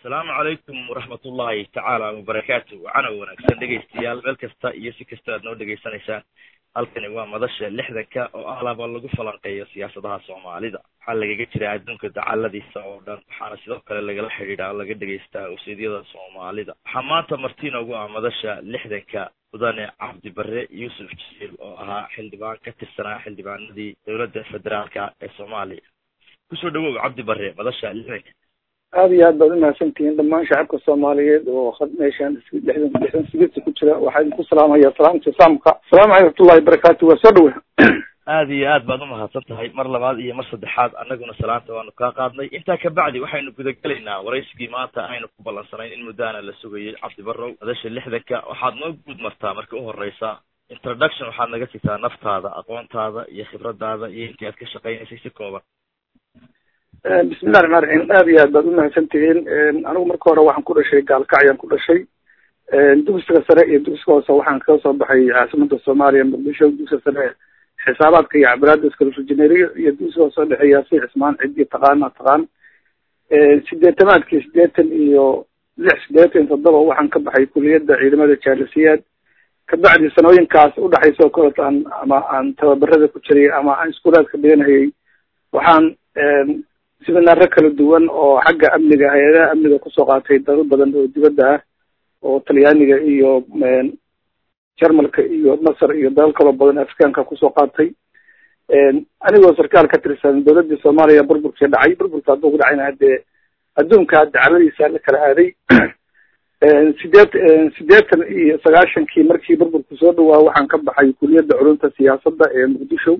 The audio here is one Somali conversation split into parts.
asalaamu calaykum waraxmat ullahi tacaala wabarakaatu wacana wanaagsan dhegaystayaal meel kasta iyo si kasta aad noo dhegaysanaysaan halkani waa madasha lixdanka oo ahlaaba lagu falanqeeyo siyaasadaha soomaalida waxaa lagaga jiraa adduunka dacaladiisa oo dhan waxaana sidoo kale lagala xidhiidhaa o laga dhegaystaa useedyada soomaalida waxaa maanta marti noogu ah madasha lixdanka mudane cabdi bare yuusuf jiil oo ahaa xildhibaan ka tirsanaa xildhibaanadii dowladda federaalka ee soomaaliya kusoo dhawow cabdi bare madasha lixdanka aada iyo aad baad umahadsantihiin dhamaan shacabka soomaaliyeed oo meeshaan lixdan lixdan sigirta ku jira waxaa idinku salaamaya salaamta islaamka asalaamu caleykum watullahi barakatu waa soo dhawe aada iyo aad baad umahadsan tahay mar labaad iyo mar saddexaad annaguna salaanta waanu kaa qaadnay intaa kabacdi waxaynu gudagelaynaa waraysigii maanta aynu ku ballansanayn in muddaana la sugayay cabdi barrow madasha lixdanka waxaad noo guud martaa marka u horeysa introduction waxaad naga sigtaa naftaada aqoontaada iyo khibradaada iyo intii aad ka shaqaynaysay si kooban bismillahi raxmaan raxiim aada iyo aad baad umahadsan tihiin anigu marka hore waxaan ku dhashay gaalkacyaan ku dhashay dugsiga sare iyo dugsiga hoose waxaan kaga soo baxay caasimada soomaaliya muqdisho dugsiga sare xisaabaadka iyo cabiraada iskalfurjineeriyo iyo dugsiga hoose dhexeeya si cismaan cidii taqaana taqaan sideetamaadkii sideetan iyo lix sideetan toddoba waxaan ka baxay kuliyadda ciidamada jaalisiyaad kabacdi sanooyinkaas udhexaysa oo kaleto aan ama aan tababarada ku jiray ama aan iskuulaadka dhiganayay waxaan siminaaro kala duwan oo xagga amniga hay-adaha amniga kusoo qaatay dalal badan oo dibadda ah oo talyaaniga iyo jarmalka iyo masar iyo dalal kaloo badan afrikaanka kusoo qaatay anigoo sarkaal ka tirsan dowladii soomaaliya burburkii dhacay burburka hadduu ku dhacayna hadee adduunka dacaladiisa la kala aaday sideet sideetan iyo sagaashankii markii burburku soo dhawaa waxaan ka baxay kuliyadda culumta siyaasadda ee muqdisho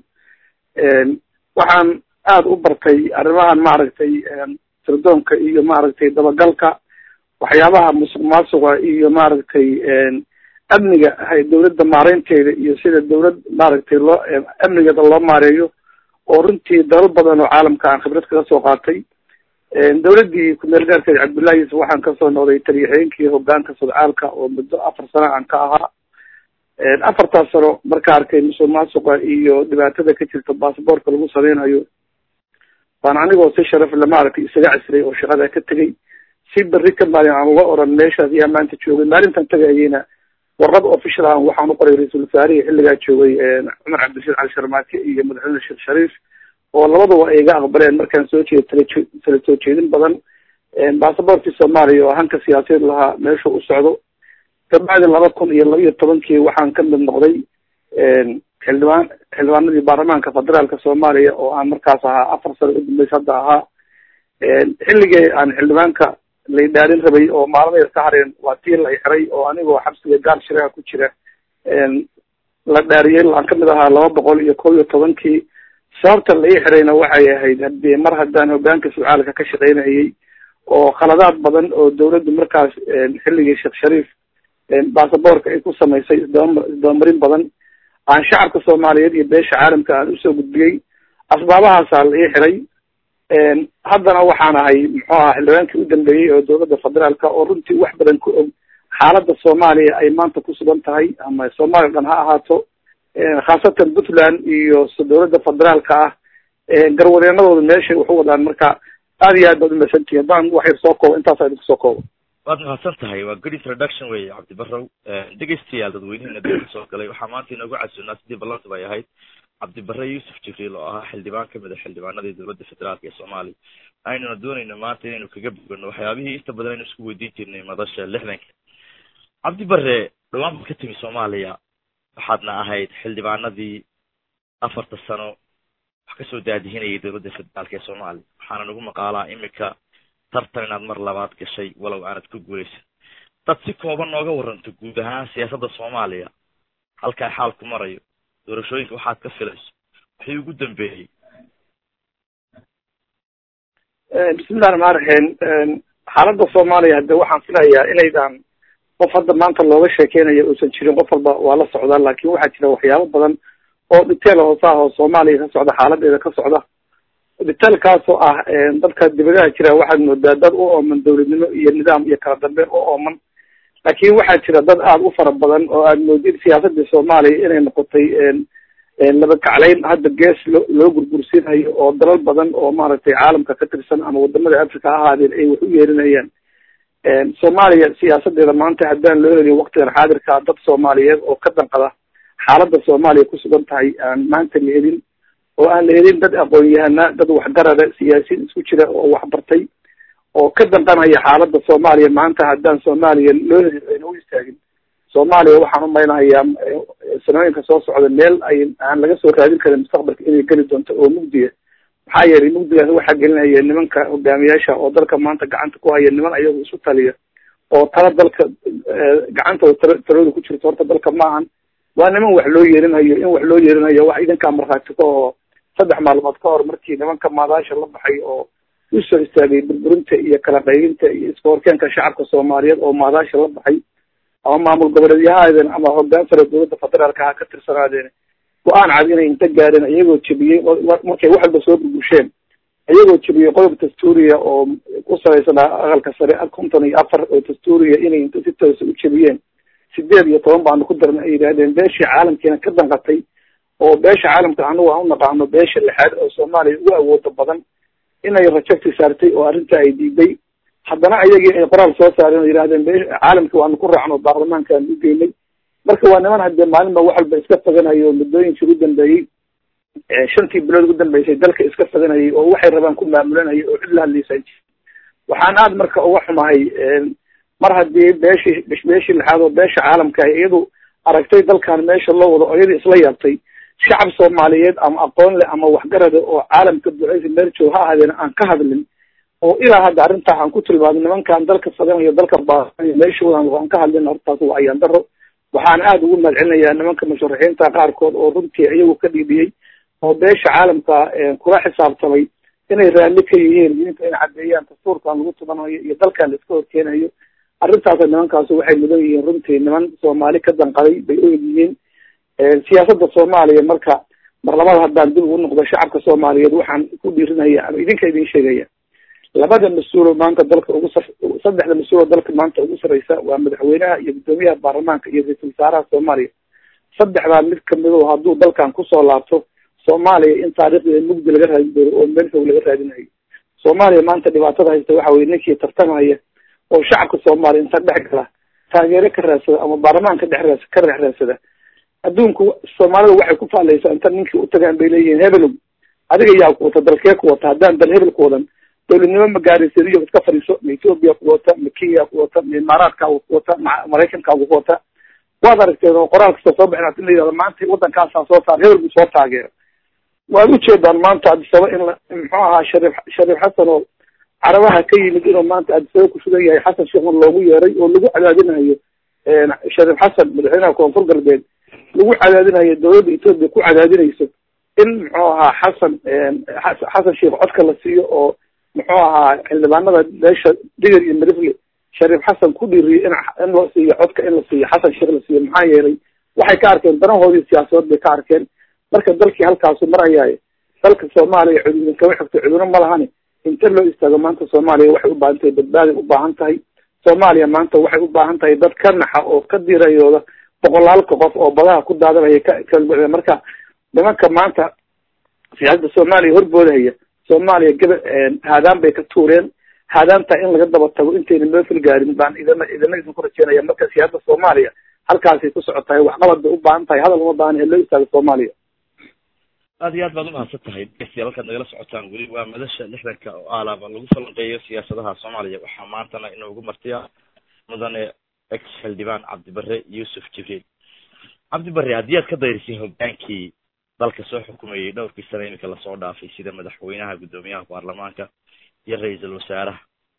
waxaan aada u bartay arrimahan maaragtay sirdoonka iyo maaragtay dabagalka waxyaabaha musuq maasuqa iyo maaragtay amniga dawladda maareynteeda iyo sida dawlad maaragtay loo amnigeeda loo maareeyo oo runtii dalal badan oo caalamka aan khibrad kaga soo qaatay dawladdii kumeel gaarkeed cabdullahi yuusuf waxaan kasoo noqday taliyaxeenkii hogaanka sodcaalka oo muddo afar sano aan ka ahaa afartaas sano marka arkay musuq maasuqa iyo dhibaatada ka jirta basaboortka lagu sameynayo baan anigoo si sharaf le maaragtay isaga casray oo shaqada ka tegay si berri ka maalin aan uga oran meeshaas ayaa maanta joogay maalintan tagayeyna warqad official ah waxaan u qoray ra-iisul wasaarihi xilligaa joogay cumar cabdirashiid cali sharmaake iyo madaxweyne sheekh shariif oo labaduba ay iga aqbaleen markaan soo jeeda tala tala soo jeedin badan basaboortkii soomaaliya oo hanka siyaasadeed lahaa meeshu u socdo kabacdi laba kun iyo laba iyo tobankii waxaan ka mid noqday xildhibaan xildhibaanadii baarlamaanka federaalka soomaaliya oo aan markaas ahaa afar sano udambeysa hadda ahaa xilligii aan xildhibaanka lay dhaarin rabay oo maalmadeed ka hareen waa tii la xiray oo anigoo xabsiga gaal shiraha ku jira la dhaariyey aan kamid ahaa laba boqol iyo kob iyo tobankii sababta la ii xirayna waxay ahayd hadii mar haddaan hogaanka sucaalka ka shaqeynayay oo khaladaad badan oo dawladdu markaas xilligii sheekh shariif basaboorka ay ku samaysay isdaba isdabamarin badan aan shacabka soomaaliyeed iyo beesha caalamka aan usoo gudbiyey asbaabahaasaa la ii xiray haddana waxaan ahay muxuu aha xildhibaankii u dambeeyey oo dowladda federaalka oo runtii wax badan ku og xaaladda soomaaliya ay maanta ku sugan tahay ama soomaaliya dhan ha ahaato khaasatan puntland iyo dowladda federaalka ah garwadeenadooda meeshay waxu wadaan marka aada iyo aad baad umasantihi haddaan wax yar soo koobo intaasa idinku soo koobo waad mahadsan tahay waa good introduction wey cabdi barrow dhegaystayaal dadweynihiina dib kasoo galay waxaa maanta inoogu casuunaa sidii ballanta ay ahayd cabdi bare yuusuf jibriil oo ahaa xildhibaan kamid a xildhibaanadii dowladda federaalka ee soomaaliya aynuna doonayno maanta inaynu kaga bogano waxyaabihii inta badan aynu isku weydiin jirnay madasha lixdanka cabdi bare dhawaan baad ka timi soomaaliya waxaadna ahayd xildhibaanadii afarta sano wax kasoo daadihinayay dowladda federaalka ee soomaaliya waxaana nagu maqaalaa imika tartan inaad mar labaad gashay walow aanad ku guulaysan dad si kooban nooga waranto guud ahaan siyaasadda soomaaliya halkaa xaalku marayo doorashooyinka waxaad ka filayso wixii ugu dambeeyey bismillahi raxmaan raxiim xaaladda soomaaliya hade waxaan filayaa inaydan qof hadda maanta looga sheekeynayo uusan jirin qof walba waa la socdaa laakin waxaa jira waxyaabo badan oo dhiteel hoose ah oo soomaaliya ka socda xaaladeeda ka socda dhiteelkaasoo ah dadka dibadaha jira waxaad moodaa dad u ooman dawladnimo iyo nidaam iyo kala dambeyn u ooman laakin waxaa jira dad aada u fara badan oo aad moodid siyaasadii soomaaliya inay noqotay laba kaclayn hadda gees loo loo gurgursinayo oo dalal badan oo maaragtay caalamka ka tirsan ama wadamada africa ha ahaadeen ay wax u yeerinayaan soomaaliya siyaasadeeda maanta haddaan loo heliyo waktigan xaadirkaa dad soomaaliyeed oo ka danqada xaaladda soomaaliya kusugan tahay aan maanta la helin oo aan la helin dad aqoon-yahana dad waxgarada siyaasiyiin isku jira oo waxbartay oo ka danqanaya xaaladda soomaaliya maanta haddaan soomaaliya loo helin ayna u istaagin soomaaliya waxaan umaynahayaa sanooyinka soo socda meel ay aan laga soo raadin karin mustaqbalka inay geli doonto oo mugdiya maxaa yeelay mugdigaas waxaa gelinaya nimanka hogaamiyaasha oo dalka maanta gacanta ku haya niman ayagu isu taliya oo tala dalka gacantooda tala talooda ku jirto horta dalka maahan waa niman wax loo yeerinayo in wax loo yeerinayo wax idinkaa markhaati ka oo saddex maalmood ka hor markii nimanka maadaasha la baxay oo usoo istaagay burburinta iyo kala qaybinta iyo iska horkeenka shacabka soomaaliyeed oo maadaasha la baxay ama maamul goboleedyahaadeen ama hogaan sare dowladda federaalka ha ka tirsanaadeen go-aan cad inay inta gaadheen iyagoo jebiyey markay wax walba soo burbusheen iyagoo jebiyey qodob dastuuriya oo ku salaysanaa aqalka sare konton iyo afar oo dastuuriya inay inta si toosa u jebiyeen sideed iyo toban baanu ku darna ay yidhaahdeen beeshii caalamkiina ka danqatay oo beesha caalamka anagu aan unaqaano beesha lixaad oo soomaaliya ugu awooda badan inay rajabti saartay oo arrinta ay diiday haddana ayagii ay qoraal soo saareen oo yidhahdeen be caalamkii waanu ku raacno baarlamaanka aan u geynay marka waa niman haddee maalinba wax walba iska faganayo muddooyinkii ugu dambeeyey shantii bilood ugu dambeysay dalka iska faganayay oo waxay rabaan ku maamulanayay oo cid la hadlaysan jir waxaan aad marka uga xumahay mar haddii beeshii beeshii lixaad oo beesha caalamka iyadu aragtay dalkan meesha loo wado oo iyadii isla yaabtay shacab soomaaliyeed ama aqoon leh ama waxgarada oo caalamka duceysa meel joog ha ahaadeen aan ka hadlin oo ilaa hadda arrintaa aan ku tilmaamay nimankaan dalka faganayo dalka baanayo meeshoodan aan ka hadlin hortaas waa ayaan daro waxaan aada ugu mahad celinayaa nimanka musharaxiinta qaarkood oo runtii iyagu ka dhiibiyey oo beesha caalamka kula xisaabtamay inay raalli ka yihiin diinta inay caddeeyaan dastuurkan lagu tubanayo iyo dalkan la iska horkeenayo arrintaasa nimankaasu waxay mudan yihiin runtii niman soomaali ka danqaday bay og yihiin siyaasadda soomaaliya marka marlamada haddaan dib ugu noqdo shacabka soomaaliyeed waxaan ku dhiirinaya ama idinka idin sheegaya labada mas-uulo maanta dalka ugu sa saddexda mas-uuloo dalka maanta ugu sarreysa waa madaxweynaha iyo guddoomiyaha baarlamaanka iyo ra-iisul wasaaraha soomaaliya saddexdaa mid kamid o hadduu dalkan kusoo laabto soomaaliya in taariikhdeeda mugdi laga raadin doono oo meel fog laga raadinayo soomaaliya maanta dhibaatada haysta waxa weye ninkii tartamaya oo shacabka soomaaliya inta dhex gala taageero ka raadsada ama baarlamaanka dhex raas ka dhex raadsada adduunku soomaalida waxay ku faalaysaa inta ninkii utagaan bay leeyihiin hebelow adiga yaa ku wata dalkee ku wata haddaan dal hebel ku wadan dowladnimo ma gaaraysiyo iska fadhiiso ma ethoopia ku wata ma kenya ku wata ma imaaraadkaagu ku wata ma maraykankaagu ku wata waad aragteen oo qoraal kasta soo baxin in la yihahdo maanta waddankaasaa soo saar hebel buu soo taageero waad ujeedaan maanta adisaba in la muxuu ahaa shariif shariif xasan oo carabaha ka yimid inuu maanta adisaba ku sugan yahay xasan sheekhan loogu yeeray oo lagu cadaadinayo shariif xasan madaxweynaha koonfur galbeed lagu cadaadinayo dowladda ethoopia ku cadaadinayso in muxuu ahaa xasan xasan sheekh codka la siiyo oo muxuu ahaa xildhibaanada beesha digir iyo marifle shariif xasan ku dhiiriyay in in loo siiyo codka in la siiyo xasan sheekh la siiyo maxaa yeelay waxay ka arkeen danahoodii siyaasadood bay ka arkeen marka dalkii halkaasu marayaayo dalka soomaaliya cududin kama xigto cudurno ma lahani inta loo istaago maanta soomaaliya waxay u baahan tahay badbaaday u baahan tahay soomaaliya maanta waxay u baahan tahay dad ka naxa oo ka dirayooda boqolaalka qof oo badaha ku daadanaya ka ka marka nimanka maanta siyaasadda soomaaliya horboodahaya soomaaliya gaba haadaan bay ka tuureen haadaantaa in laga daba tago intayna meefil gaarin baan idana idana idinku rajeynaya marka siyaasadda soomaaliya halkaasay ku socotahay waxqabad bay u baahan tahay hadal uma baahan ee loo istaago soomaaliya aad iyo aad baad umahadsan tahay dhegeystayaal halkaad nagala socotaan weli waa madasha lixdanka oo aalaaba lagu falanqeeyo siyaasadaha soomaaliya waxaa maantana inoogu martiya mudane ex xildhibaan cabdibare yuusuf jibriil cabdibare haddii aad ka dayrisay hogaankii dalka soo xukumayay dhowrkii sane iminka lasoo dhaafay sida madaxweynaha guddoomiyaha baarlamaanka iyo ra-iisul wasaaraha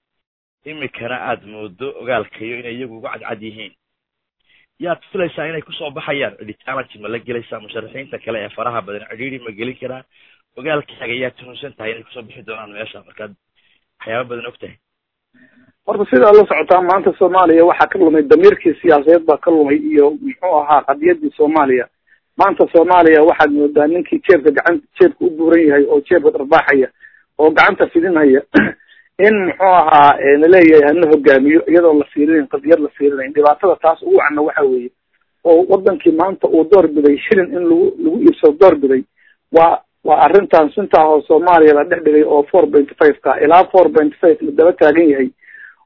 imikana aada moodo ogaalkayo inay iyagu uga cadcad yihiin yaad filaysaa inay kusoo baxayaan cidhitaanati ma la gelaysaa musharaxiinta kale ee faraha badan cidhiiri ma gelin karaan ogaalkaaga yaad tuhunsan tahay inay kusoo bixi doonaan meesha markaad waxyaaba badan og tahay horta sidaa la socotaa maanta soomaaliya waxaa ka lumay damiirkii siyaasadeed baa ka lumay iyo muxuu ahaa qadiyadii soomaaliya maanta soomaaliya waxaad moodaa ninkii jeebka gacan jeebka u buuran yahay oo jeebka dharbaaxaya oo gacanta fidinhaya in muxuu ahaa naleeyahay hana hogaamiyo iyadoo la fiirinayn qadiyad la fiirinayn dhibaatada taas ugu cana waxa weeye oo wadankii maanta uu door biday shilin in lagu lagu iibsado door biday waa waa arrintan sintaa oo soomaaliya la dhex dhigay oo four point five ka ilaa four point five la daba taagan yahay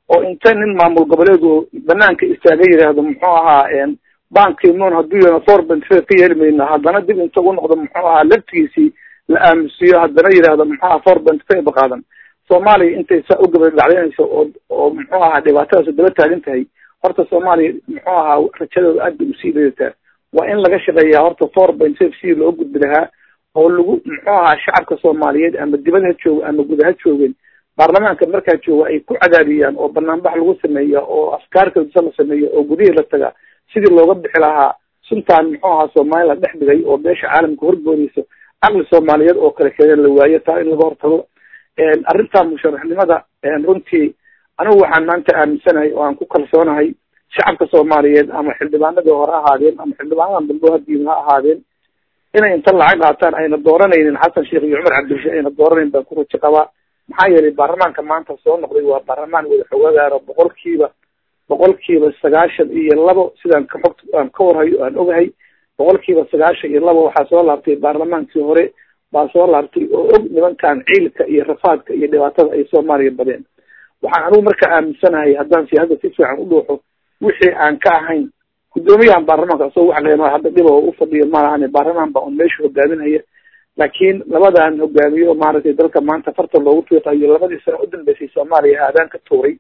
oo inta nin maamul goboleedu banaanka istaaga yidhaahdo muxuu ahaa banki mon hadduu yana forbent ka yeeli mayno haddana dib inta ugu noqdo muxuu ahaa laftigiisii la aamusiyo haddana yidhaahdo muxuu ahaa forbent ka ibaqaadan soomaaliya intay saa u gabadhacdaynayso oo oo muxuu ahaa dhibaatadaas daba taagan tahay horta soomaaliya muxuu ahaa rajadooda aad bay usii leedataa waa in laga shaqeeyaa horta forbent si loo gudbi lahaa oo lagu muxuu ahaa shacabka soomaaliyeed ama dibad ha joogo ama guda ha joogeen baarlamaanka markaa jooga ay ku cadaadiyaan oo banaanbax lagu sameeya oo afkaar kalisa la sameeya oo gudihii la taga sidii looga bixi lahaa suntaan muxuu ahaa soomaaliya la dhex dhigay oo beesha caalamka horgoodaysa caqli soomaaliyeed oo kale keeneen la waayo taa in laga hortago arrintaa musharaxnimada runtii anigu waxaan maanta aaminsanahay oo aan ku kalsoonahay shacabka soomaaliyeed ama xildhibaanadii hore ahaadeen ama xildhibaanadan dambe hadiin ha ahaadeen inay inta lacag qaataan ayna dooranaynin xasan sheekh iyo cumar cabdirashiid ayna dooranayn baan ku rajo qabaa maxaa yeelay baarlamaanka maanta soo noqday waa baarlamaan wada xogagaaro boqolkiiba boqolkiiba sagaashan iyo labo sidaan ka xog aan ka warhayo aan ogahay boqolkiiba sagaashan iyo labo waxaa soo laabtay baarlamaankii hore baa soo laabtay oo og nimankan ciilka iyo rafaadka iyo dhibaatada ay soomaaliya badeen waxaan anigu marka aaminsanahay haddaan siyaasada si fiican u dhuuxo wixii aan ka ahayn guddoomiyahan baarlamaanka asagoo wax leeno hadda dhiba u fadhiyo malahan baarlamaan baa un meesha hogaaminaya laakiin labadan hogaamiyo maaragtay dalka maanta farta loogu tuiqayo labadii sano u dambeysay soomaaliya aadaan ka tuuray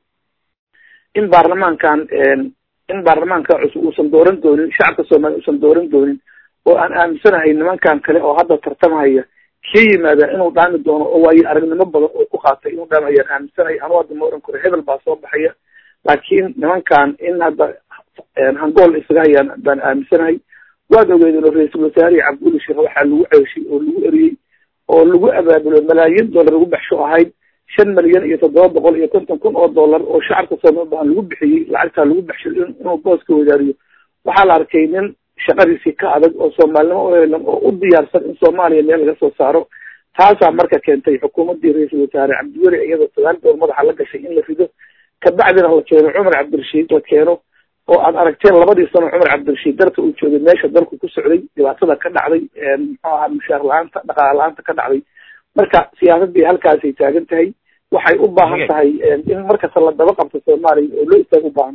in baarlamaankan in baarlamaanka cusub uusan dooran doonin shacabka soomaaliya uusan dooran doonin oo aan aaminsanahay nimankan kale oo hadda tartamahaya kii yimaada inuu dhaami doono oo waayo aragnimo badan oo ku qaatay inuu dhaamayaan aaminsanahay anu hadda ma oran karo hebel baa soo baxaya laakiin nimankan in hadda hangool isaga hayaan baan aaminsanahay waad ogeedeen oo ra-iisul wasaarihii cabduli sheekh waxaa lagu ceeshay oo lagu eriyey oo lagu abaabulo malaayiin dollar lagu baxsho ahayd shan milyan iyo toddoba boqol iyo konton kun oo dollar oo shacabka soomaali baan lagu bixiyey lacagtaa lagu baxshay inuu booska wadaariyo waxaa la arkay nin shaqadiisii ka adag oo soomaalinimo uhelan oo u diyaarsan in soomaaliya meel laga soo saaro taasaa marka keentay xukuumaddii ra-iisul wasaare cabdiweli iyadoo sagaal door madaxa la gashay in la rido kabacdina la keeno cumar cabdirashiid la keeno oo aad aragteen labadii sano cumar cabdirashiid dalka uu joogay meesha dalku ku socday dhibaatada ka dhacday muxuu ahaa mushaar la-aanta dhaqaala la-aanta ka dhacday marka siyaasadii halkaasay taagan tahay waxay u baahan tahay in markasta la daba qabto soomaaliya oo loo istaag u baahan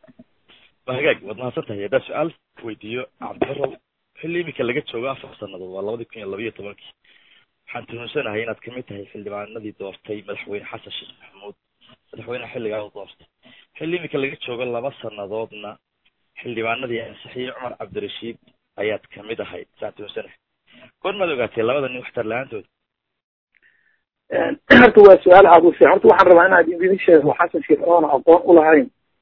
tahay hagaag waad mahadsan tahay haddaan su-aal weydiiyo cabdibarow xilli imika laga joogo afar sanadood waa labadii kun iyo labayo tobankii waxaan tuhunsanahay inaad kamid tahay xildhibaanadii doortay madaxweyne xasan sheekh maxamuud madaxweyne xilligaa u doortay xilli imika laga joogo laba sanadoodna xildhibaanadii ansixiyey cumar cabdirashiid ayaad kamid ahayd saan tuhunsanahay goor maad ogaatay labada nin waxtar la-aantooda horta waa su-aal aada u fiican horta waxaan rabaa inaad idin sheego xasan sheekh oona aqoon ulahayn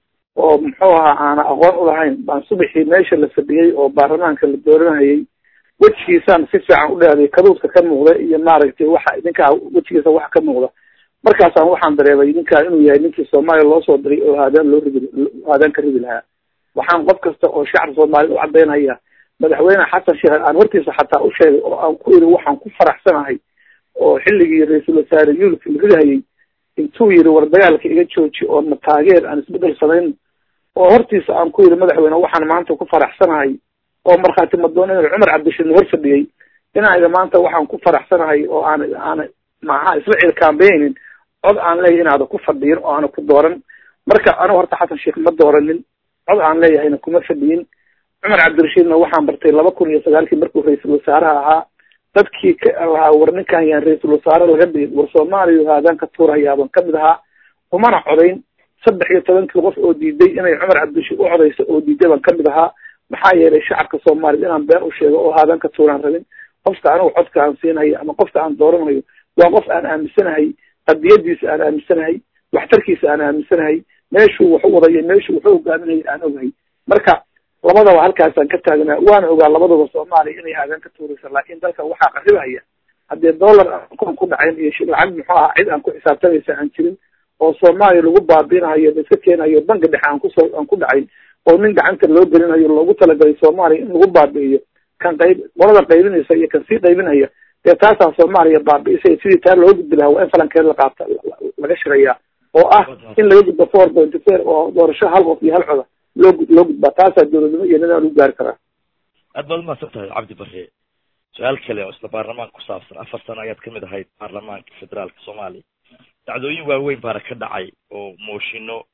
oo muxuu ahaa aana aqoon ulahayn baan subaxii meesha la fadhiyey oo baarlamaanka la dooranayay wejigiisaan si fiican u dheeday kaduudka ka muuqda iyo maaragtay waxa idinkaa wejigiisa waxa ka muuqda markaasaan waxaan dareemay ninkaa inuu yahay ninkii soomaaliya loo soo diray oo haadaan loo ridi haadaan ka ridi lahaa waxaan qof kasta oo shacab soomaaliyed u cadaynaya madaxweyne xasan sheekh aan hortiisa xataa u sheegay oo aan ku iri waxaan ku faraxsanahay oo xilligii ra-iisul wasaare yuulka la ridahayay intuu yiri war dagaalka iga jooji oo na taageer aan isbedel samayn oo hortiisa aan ku yiri madaxweyne waxaan maanta ku faraxsanahay oo markhaati madoon inuu cumar cabdishiid hor fadhiyey inayda maanta waxaan ku faraxsanahay oo aan aana maxaa isla cilkaambaynin cod aan leeyahay inaada ku fadhiyin oo aana ku dooran marka anigu horta xasan sheekh ma dooranin cod aan leeyahayna kuma fadhiyin cumar cabdirashiidna waxaan bartay laba kun iyo sagaalkii markuu ra-iisul wasaaraha ahaa dadkii ka lahaa war ninkan yaan ra-iisul wasaare laga dhigin war soomaaliya haadaan ka tuurayaaban kamid ahaa umana codayn saddex iyo tobankii qof oo diiday inay cumar cabdirashiid u codayso oo diiday baan kamid ahaa maxaa yeelay shacabka soomaaliyed inaan been u sheego oo haadaan ka tuuraan rabin qofka anigu codka aan siinayo ama qofka aan dooranayo waa qof aan aaminsanahay qadiyadiisa aan aaminsanahay waxtarkiisa aan aaminsanahay meeshuu wax u wadayo meeshuu wax u hogaaminaya aan ogahay marka labadaba halkaasaan ka taagnaa waana ogaa labadaba soomaaliya inay haadaan ka tuuraysa laakiin dalka waxaa qaribahaya haddee dollar aan ku dhacayn iyo lacag muxuu ahaa cid aan ku xisaabtamaysa aan jirin oo soomaaliya lagu baabiinayo la iska keenayo banki dhexe aan kusoo aan ku dhacayn oo nin gacanta loo gelinayo loogu talagalay soomaaliya in lagu baabi'iyo kan qayb qolada qaybinaysa iyo kan sii qaybinaya dee taasaa soomaaliya baabi'isay sidii taa loo gudbi lahaa waa in falankeed la qaata laga shirayaa oo ah in laga gudbo four pointy four oo doorasho hal qof iyo hal coda loo loo gudbaa taasaa dowladnimo iyo nidaam lagu gaari karaa aad baad umahadsan tahay cabdi bare su-aal kale oo isla baarlamaanka ku saabsan afar sano ayaad kamid ahayd baarlamaanka federaalka soomaaliya dacdooyin waaweyn baana ka dhacay oo mooshino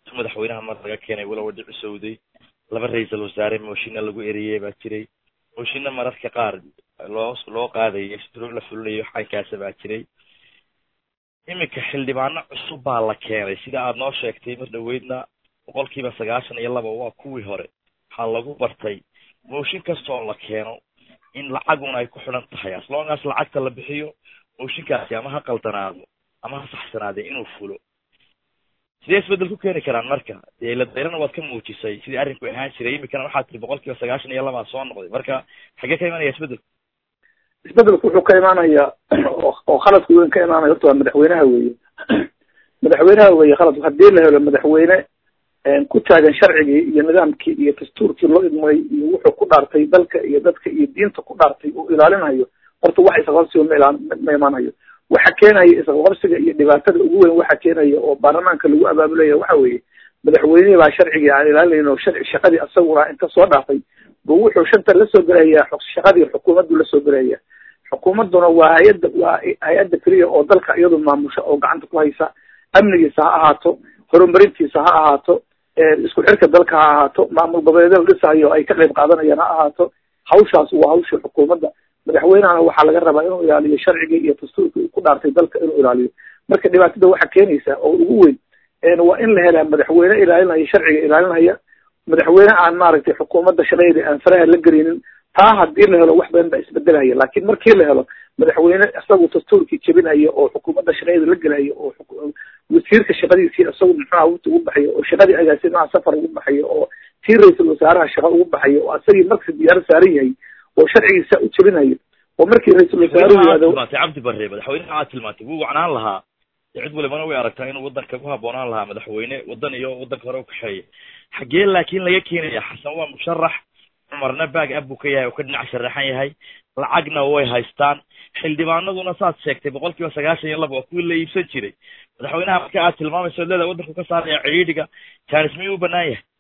tu madaxweynaha mar laga keenay walowa dhici sowday laba ra-iisal wasaare mooshinna lagu eriyey baa jiray mooshinna mararka qaar loo loo qaadayay shuruuc la fulinayo xaynkaasa baa jiray iminka xildhibaano cusub baa la keenay sida aada noo sheegtay mar dhaweydna boqol kiiba sagaashan iyo laba waa kuwii hore waxaa lagu bartay mooshin kastoo la keeno in lacaguna ay ku xidhan tahay aslongaas lacagta la bixiyo mooshinkaasi ama ha qaldanaado ama ha saxsanaade inuu fulo sidee isbedel ku keeni karaan marka dee la dayrana waad ka muujisay sidii arrinku ahaan jiray iminkana waxaad tiri boqol kiiba sagaashan iyo labaa soo noqday marka xagee ka imanaya isbedelku isbedelku wuxuu ka imaanaya oo khaladku weyn ka imaanaya horta waa madaxweynaha weeye madaxweynaha weeye khaladku haddii la helo madaxweyne ku taagan sharcigii iyo nidaamkii iyo dastuurkii loo idmay iyo wuxuu ku dhaartay dalka iyo dadka iyo diinta ku dhaartay uu ilaalinayo horta wax isqabsiga ma ilaan ma imaanayo waxa keenaya isqabsiga iyo dhibaatada ugu weyn waxa keenaya oo baarlamaanka lagu abaabulaya waxa weeye madaxweynihii baa sharcigii aan ilaalinayn oo sharci shaqadii asaguna inta soo dhaafay buu wuxuu shanta lasoo gelayaa shaqadii xukuumaddu lasoo gelaya xukuumadduna waa hay-adda waa hay-adda keliya oo dalka iyadu maamusha oo gacanta ku haysa amnigiisa ha ahaato horumarintiisa ha ahaato isku xirka dalka ha ahaato maamul goboleedyada dhisayo ay ka qayb qaadanayaan ha ahaato hawshaas waa hawshii xukuumadda madaxweynehana waxaa laga rabaa inuu ilaaliyo sharcigii iyo dastuurkii uu ku dhaartay dalka inuu ilaaliyo marka dhibaatada waxa keenaysa oo ugu weyn waa in la helaa madaxweyne ilaalinaya sharciga ilaalinaya madaxweyne aan maaragtay xukuumadda shaqadeedii aan faraha la gelinin taa haddii la helo wax badan baa isbedelaya laakiin markii la helo madaxweyne isagu dastuurkii jebinaya oo xukuumadda shaqadeeda la gelaya oo wasiirka shaqadiisii isagu muxuha wti ugu baxayo oo shaqadii agaasimaha safar ugu baxayo oo tii ra-iisul wasaaraha shaqa ugu baxayo oo asagii markasi diyaaro saaran yahay oo sharcigiisa u jebinayo oo markii ra-iisul wasaaruhu yihahdo cabdi bare madaxweynaha aad tilmaantay wuu wacnaan lahaa cid walibana way aragtaa inuu wadanka ku haboonaan lahaa madaxweyne wadan iyo wadanka hore ukaxeeya xagee laakiin laga keenaya xasan waa musharax cumarna baag ab buu ka yahay oo ka dhinac sharaxan yahay lacagna way haystaan xildhibaanaduna saad sheegtay boqol kiiba sagaashan iyo laba waa kuwii la iibsan jiray madaxweynaha marka aad tilmaamayso leeda wadanku ka saaraya cidhiidhiga jaanis miyuu u banaan yahay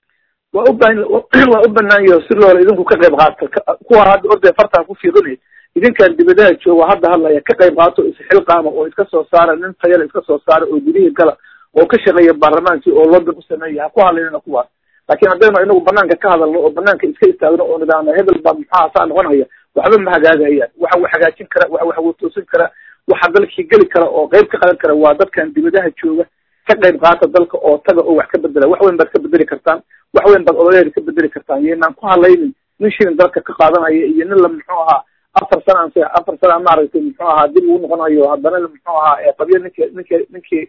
waa u ban waa u banaan yaho si loola idinku ka qayb qaata kuwa hadda orday fartaan ku fiiqinay idinkaan dibadaha jooga hadda hadlaya ka qayb qaato isxilqaama oo iska soo saara nin tayala iska soo saara oo gudihii gala oo ka shaqeeya baarlamaankii oo lobin u sameeya ha ku hadlaynina kuwaas laakiin haddaynu inagu banaanka ka hadalno oo banaanka iska istaagno oo nidaamna hebel baa muxuha saa noqonaya waxba ma hagaagayaan waxa wax hagaajin kara waxa wax watoosin kara waxa dalkii geli kara oo qayb ka qadan kara waa dadkan dibadaha jooga ka qayb qaata dalka oo taga oo wax ka bedela wax weyn baad ka bedeli kartaan wax weyn baad odayaheeda ka bedeli kartaan yaynaan ku hadlaynin nin shilin dalka ka qaadanaya iyo nin la muxuu ahaa afar sana anse afar sana maaragtay muxuu ahaa dib ugu noqonayo haddana muxuu ahaa qabyo ninki ninki ninkii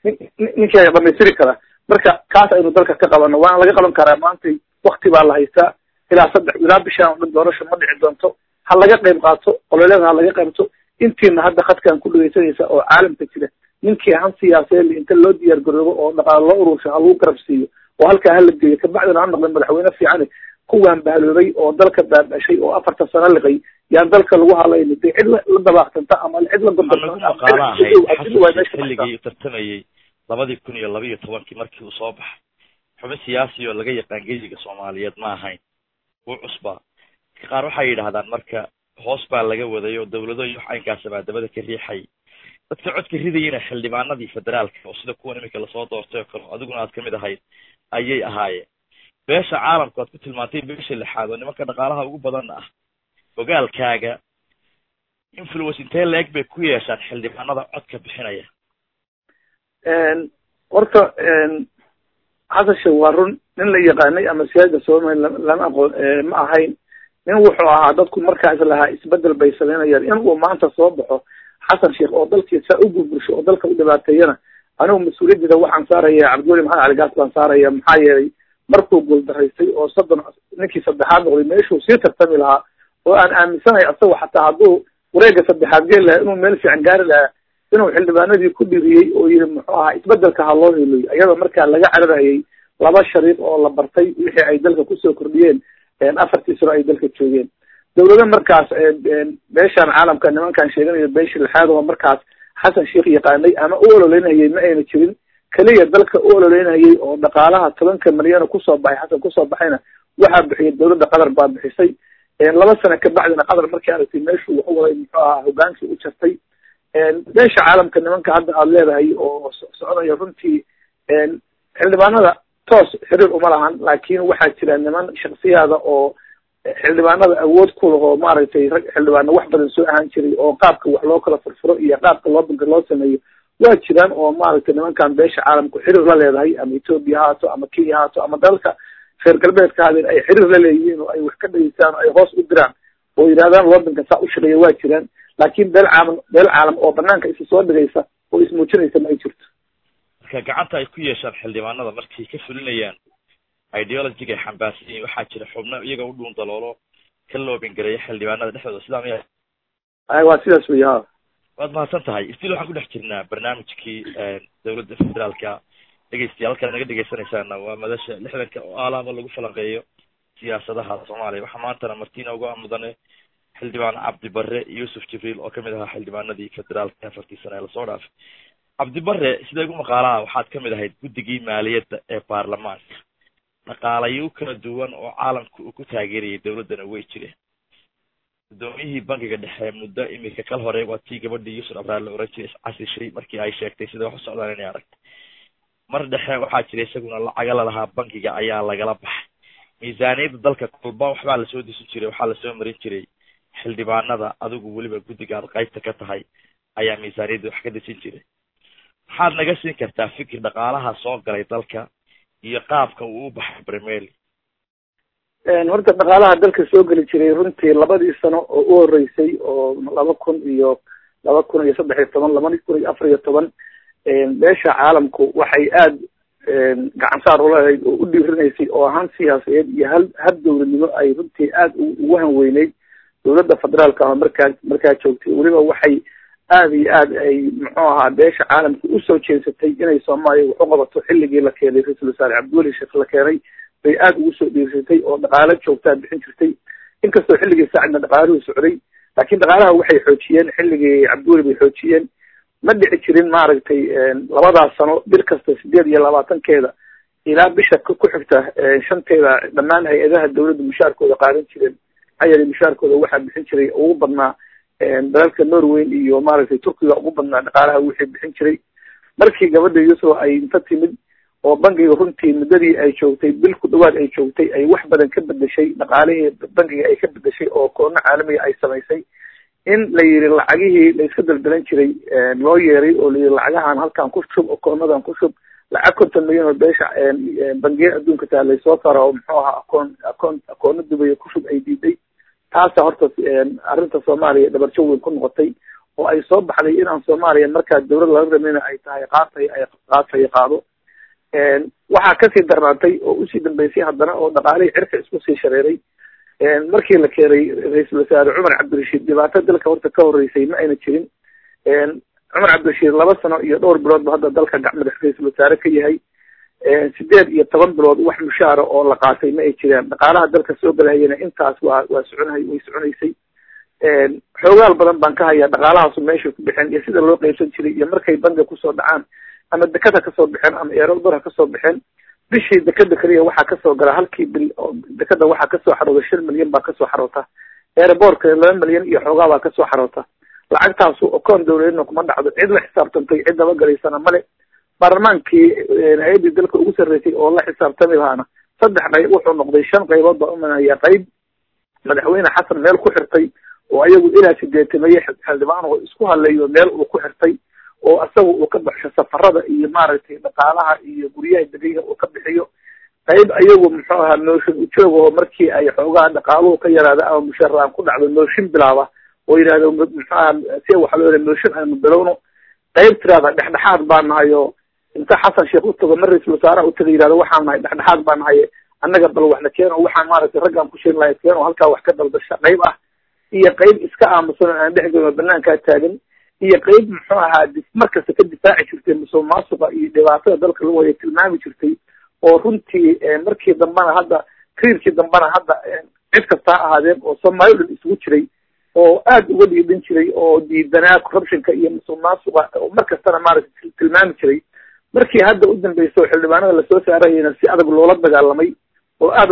ninkii dhamaystiri kara marka kaas aynu dalka ka qabano waana laga qaban karaa maantay wakti baa la haystaa ilaa saddex ilaa bishaan o dhan doorasho ma dhici doonto ha laga qayb qaato ololeeda ha laga qaybto intiina hadda khadkaan ku dhegeysanaysa oo caalamka jira ninkii han siyaaseed inta loo diyaar garoobo oo dhaqaalo loo urursho ha lagu garab siiyo oo halkaa hala geeyo kabacdina ha noqda madaxweyne fiican kuwaan bahaloobay oo dalka baabashay oo afartan sano liqay yaan dalka lagu hadlayni de cid la dabaaqsanta ama cid la xilligii tartamayey labadii kun iyo laba iyo tobankii markii uu soo baxay xubin siyaasi oo laga yaqaan geyiga soomaaliyeed ma ahayn wuu cusbaa qaar waxay yidhahdaan marka hoos baa laga waday oo dawlado iyo wax aynkaasa baa dabada ka riixay dadka codka ridayena xildhibaanadii federaalka oo sida kuwan iminka lasoo doortay oo kale adiguna aad kamid ahayd ayay ahaayeen beesha caalamku aad ku tilmaantay beesha lixaad oo nimanka dhaqaalaha ugu badanna ah ogaalkaaga influence intee la-eg bay ku yeeshaan xildhibaanada codka bixinaya horta xasan sheekh waa run nin la yaqaanay ama siyaada somaliya lama aqoon ma ahayn nin wuxuu ahaa dadku markaas lahaa isbedel bay samaynayaan in uu maanta soo baxo xasan sheekh oo dalkii saa u burbursho oo dalka u dhibaateeyana anigu mas-uuliyaddeeda waxaan saaraya cabdiweli maxamed cali gaas baan saaraya maxaa yeelay markuu guuldaraystay oo soddon ninkii saddexaad noqday meeshuu sii tartami lahaa oo aan aaminsanahay asagoo xataa hadduu wareega saddexaad geli lahaa inuu meel fiican gaari lahaa inuu xildhibaanadii ku dhiriyey oo yidhi muxuu ahaa isbedelka ha loo heliyo iyadoo markaa laga cararayay laba shariiq oo la bartay wixii ay dalka kusoo kordhiyeen afartii sano ay dalka joogeen dawlado markaas beeshaan caalamka nimankaan sheeganayo beesha lixaad oo markaas xasan sheekh yaqaanay ama u ololeynayay ma ayna jirin keliya dalka u ololeynayay oo dhaqaalaha tobanka milyano kusoo baxay xasan kusoo baxayna waxaa bixiyay dawladda qatar baa bixisay laba sano kabacdina qatar markii aragtay meeshuu waxu waday muxuu ahaa hogaankii u jartay beesha caalamka nimanka hadda aada leedahay oo socdaya runtii xildhibaanada toos xiriir uma lahan laakin waxaa jira niman shaksiyaada oo xildhibaanada awood ku lahoo maaragtay rag xildhibaano wax badan soo ahaan jiray oo qaabka wax loo kala furfuro iyo qaabka loo banka loo sameeyo waa jiraan oo maaragtay nimankan beesha caalamku xiriir la leedahay ama ethoopia haato ama kenya haato ama dalka reer galbeedka haadeen ay xiriir la leeyihiin oo ay wax ka dhageystaan oo ay hoos u diraan oo yidhahdaan wadanka saa u shaqeeya waa jiraan laakin beel caalam beel caalam oo banaanka isa soo dhigaysa oo ismuujinaysa ma ay jirto marka gacanta ay ku yeeshaan xildhibaanada markay ka fulinayaan ideologiga ay xambaarsan yihiin waxaa jira xubno iyaga u dhuun daloolo ka loobin gareeya xildhibaanada dhexdooda sidaa miya ay waa sidaas wey ha waad mahadsan tahay stil waxaan ku dhex jirnaa barnaamijkii dawladda federaalka dhegeystayaal halkaad naga dhegeysanaysaana waa madasha lixdanka oo aalaaba lagu falanqeeyo siyaasadaha soomaaliya waxaa maantana martina uga mudane xildhibaan cabdi bare yuusuf jibriil oo kamid ahaa xildhibaanadii federaalka afartii sane ee lasoo dhaafay cabdi bare sida igu maqaalaha waxaad kamid ahayd guddigii maaliyadda ee baarlamaanka dhaqaalayo kala duwan oo caalamka uu ku taageerayay dawladdana way jireen guddoomiyihii bankiga dhexe muddo imika kal hore waa tii gabadhii yuusuf abraar la oran jiray iscasishay markii ay sheegtay sida wax u socdaan inay aragtay mar dhexe waxaa jira isaguna lacaga lalahaa bankiga ayaa lagala baxay miisaaniyadda dalka kolba waxbaa lasoo disin jiray waxaa lasoo marin jiray xildhibaanada adigu weliba guddiga aad qaybta ka tahay ayaa miisaaniyadda wax ka desin jiray maxaad naga siin kartaa fikir dhaqaalaha soo galay dalka iyo qaabka uu u baxay bremeli horta dhaqaalaha dalka soo geli jiray runtii labadii sano oo u horeysay oo laba kun iyo laba kun iyo saddex iyo toban laba kun iyo afar iyo toban beesha caalamku waxay aada gacan saar ulahayd oo u dhiirinaysay oo ahaan siyaasadeed iyo hal hal dowladnimo ay runtii aada ugu hanweyneyd dowladda federaalka ah markaa markaa joogtay weliba waxay aada iyo aad ay muxuu ahaa beesha caalamka usoo jeensatay inay soomaaliya wax u qabato xilligii la keenay ra-iisul wasaare cabdiweli sheekh la keenay bay aada ugu soo dhiirsatay oo dhaqaalo joogtaa bixin jirtay inkastoo xilligii saacidna dhaqaaluhu socday laakiin dhaqaalaha waxay xoojiyeen xilligii cabdiweli bay xoojiyeen ma dhici jirin maaragtay labadaas sano bil kasta sideed iyo labaatankeeda ilaa bisha ku xigta shanteeda dhammaan hay-adaha dawladda mushaarkooda qaadan jireen maxaa yeelay mushaarkooda waxaa bixin jiray ugu badnaa dalalka norway iyo maaragtay turkiga ugu badnaa dhaqaalaha wixii bixin jiray markii gabadha yuusuf ay inta timid oo bankiga runtii muddadii ay joogtay bil ku dhawaad ay joogtay ay wax badan ka bedeshay dhaqaalihii bankiga ay ka bedeshay oo koono caalamiga ay samaysay in la yidhi lacagihii la iska daldalan jiray loo yeeray oo la yidhi lacagahan halkan ku shub oo koonadan ku shub lacag konton milyan oo beesha bangiya adduunka taa laysoo saaro oo muxuu ahaa akoon akoon akoono dubaya ku shub ay diiday taasa horta arrinta soomaaliya dhabarjo weyn ku noqotay oo ay soo baxday inaan soomaaliya markaa dawlad laga ramayna ay tahay qaatay ay qaatay qaado waxaa kasii darnaatay oo usii dambeysay haddana oo dhaqaalihii cirka isku sii shareeray markii la keenay ra-iisul wasaare cumar cabdirashiid dhibaato dalka horta ka horeysay ma ayna jirin cumar cabdirashiid laba sano iyo dhowr bilood ba hadda dalka gacmadax ra-iisul wasaare ka yahay sideed iyo toban bilood wax mushaara oo la qaatay ma ay jiraan dhaqaalaha dalka soo galahayana intaas waa waa soconhay way soconaysay xoogaal badan baan ka hayaa dhaqaalahaasu meeshay ku bixeen iyo sida loo qeybsan jiray iyo markay bangiga kusoo dhacaan ama dekada kasoo baxeen ama eerodor ha kasoo baxeen bishii dekada keliya waxaa kasoo gala halkii bil dekada waxaa kasoo xarooda shan milyan baa kasoo xaroota airbortka laba milyan iyo xoogaa baa kasoo xaroota lacagtaasu okoon dawladeedna kuma dhacdo cid la xisaabtantay cid dabagalaysana male baarlamaankii hay-addii dalka ugu sarreysay oo la xisaabtami lahaana saddex qayb wuxuu noqday shan qaybood baa umanaya qayb madaxweyne xasan meel ku xirtay oo ayagu ilaa sideetameeye xildhibaan oo isku hadleeyo meel uu ku xirtay oo isaga uu ka baxsho safarada iyo maaragtay dhaqaalaha iyo guryaha degayha uu ka bixiyo qayb ayagu muxuu ahaa nooshin ujoogahoo markii ay xoogaha dhaqaaluhu ka yaraada ama mushaaraan ku dhacdo nooshin bilaaba oo yidhahdo muxuu aha si waxa loo yahay nooshin aynu bilowno qayb tiraada dhexdhexaad baa nahay oo inta xasan sheekh utago mar ra-iisul wasaaraha utaga yidhahdo waxaan nahay dhexdhexaad baa nahay annaga bal waxna keeno waxaan maaragtay raggaan ku sheegi lahay keeno halkaa wax ka daldasha qayb ah iyo qayb iska aamusan oo aan dhex gelin oo banaankaa taagan iyo qayb muxuu ahaa markasta ka difaaci jirtay musuq maasuqa iyo dhibaatada dalka lagu haya tilmaami jirtay oo runtii markii dambena hadda kriirkii dambena hadda cid kasta ha ahaadeen oo soomaali dhan isugu jiray oo aada uga dhiidhan jiray oo diidanaa corruptionka iyo musuq maasuqa oo mar kastana maaragtay tilmaami jiray markii hadda u dambeysa oo xildhibaanada lasoo saarayana si adag loola dagaalamay oo aada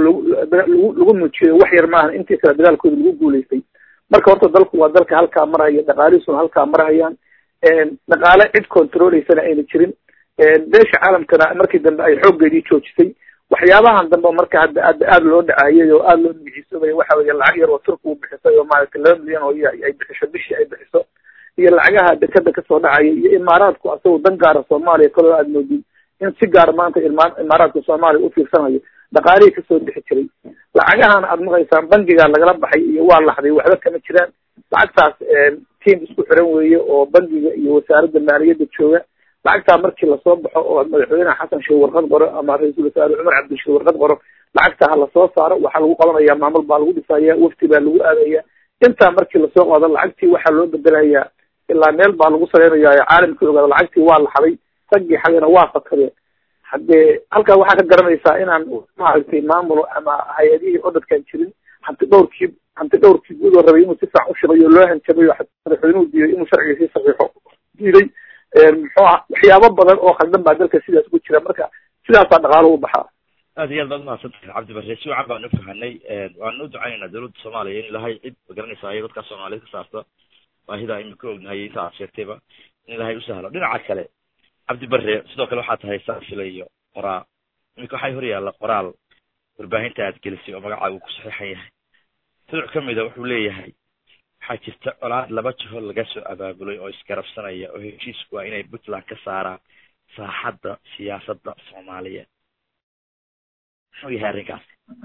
lagu lagu muujiyay wax yar maahan intii kale dagaalkooda lagu guulaystay marka horta dalku waa dalka halkaa marhaya dhaqaalihiisuna halkaa marhayaan dhaqaale cid controleysana ayna jirin beesha caalamkana markii dambe ay xooggeedii joojisay waxyaabahan dambe marka hadda aad aada loo dhacayay oo aada loo bixisobay waxa weeye lacag yar oo turka uu bixisay oo maaragtay laba milyan oo ay bixiso bishii ay bixiso iyo lacagaha dekada kasoo dhacaya iyo imaaraadku asagoo dan gaara soomaaliya kaloo aad moodid in si gaar maanta imaaraadka soomaaliya ufiirsanayo dhaqaalihii kasoo bixi jiray lacagahan aad maqaysaan bangiga lagala baxay iyo waa laxday waxba kama jiraan lacagtaas tiam isku xiran weeye oo bangiga iyo wasaaradda maaliyadda jooga lacagtaa markii lasoo baxo oo madaxweyneha xasan sheeh warqad qoro ama ra-iisul wasaare cumar cabdishir warqad qoro lacagtaa ha lasoo saaro waxaa lagu qabanaya maamul baa lagu dhisaya wafti baa lagu aadaya intaa markii lasoo qaado lacagtii waxaa loo bedelayaa ilaa meel baa lagu sareynaya caalamkii ogaada lacagtii waa laxday raggii xagana waa fakadeen haddee halkaa waxaa ka garanaysaa inaan maaragtay maamulo ama hay-adihii odadkan jirin hanti dhowrkii hanti dhowrkii guudoo rabay inuu si fiican ushibayo loo hanjabayo madaxweynuhu diiday inuu sharciga sii saxiixo diiday muxuu aha waxyaabo badan oo khaldan baa dalka sidaas ku jira marka sidaasaa dhaqaalo u baxaa aad iyo aad baad umahadsantahay cabdi bare si wacan baan ufahanay waanu uducaynayna dawladda soomaaliya in ilahay cid magaranaysa iyo dadka soomaaliyed ka saarta baahida imika ognahay inta aad sheegtayba in ilahay usahlo dhinaca kale cabdi bare sidoo kale waxaa tahay saafila iyo qoraa imika waxay hor yaalla qoraal warbaahinta aad gelisay oo magacaaga ku saxiixan yahay tuduc kamida wuxuu leeyahay waxaa jirta colaad laba jiho laga soo abaabulay oo isgarabsanaya oo heshiisku waa inay puntland ka saaraan saaxadda siyaasadda soomaaliyeed muxuu yahay arrinkaas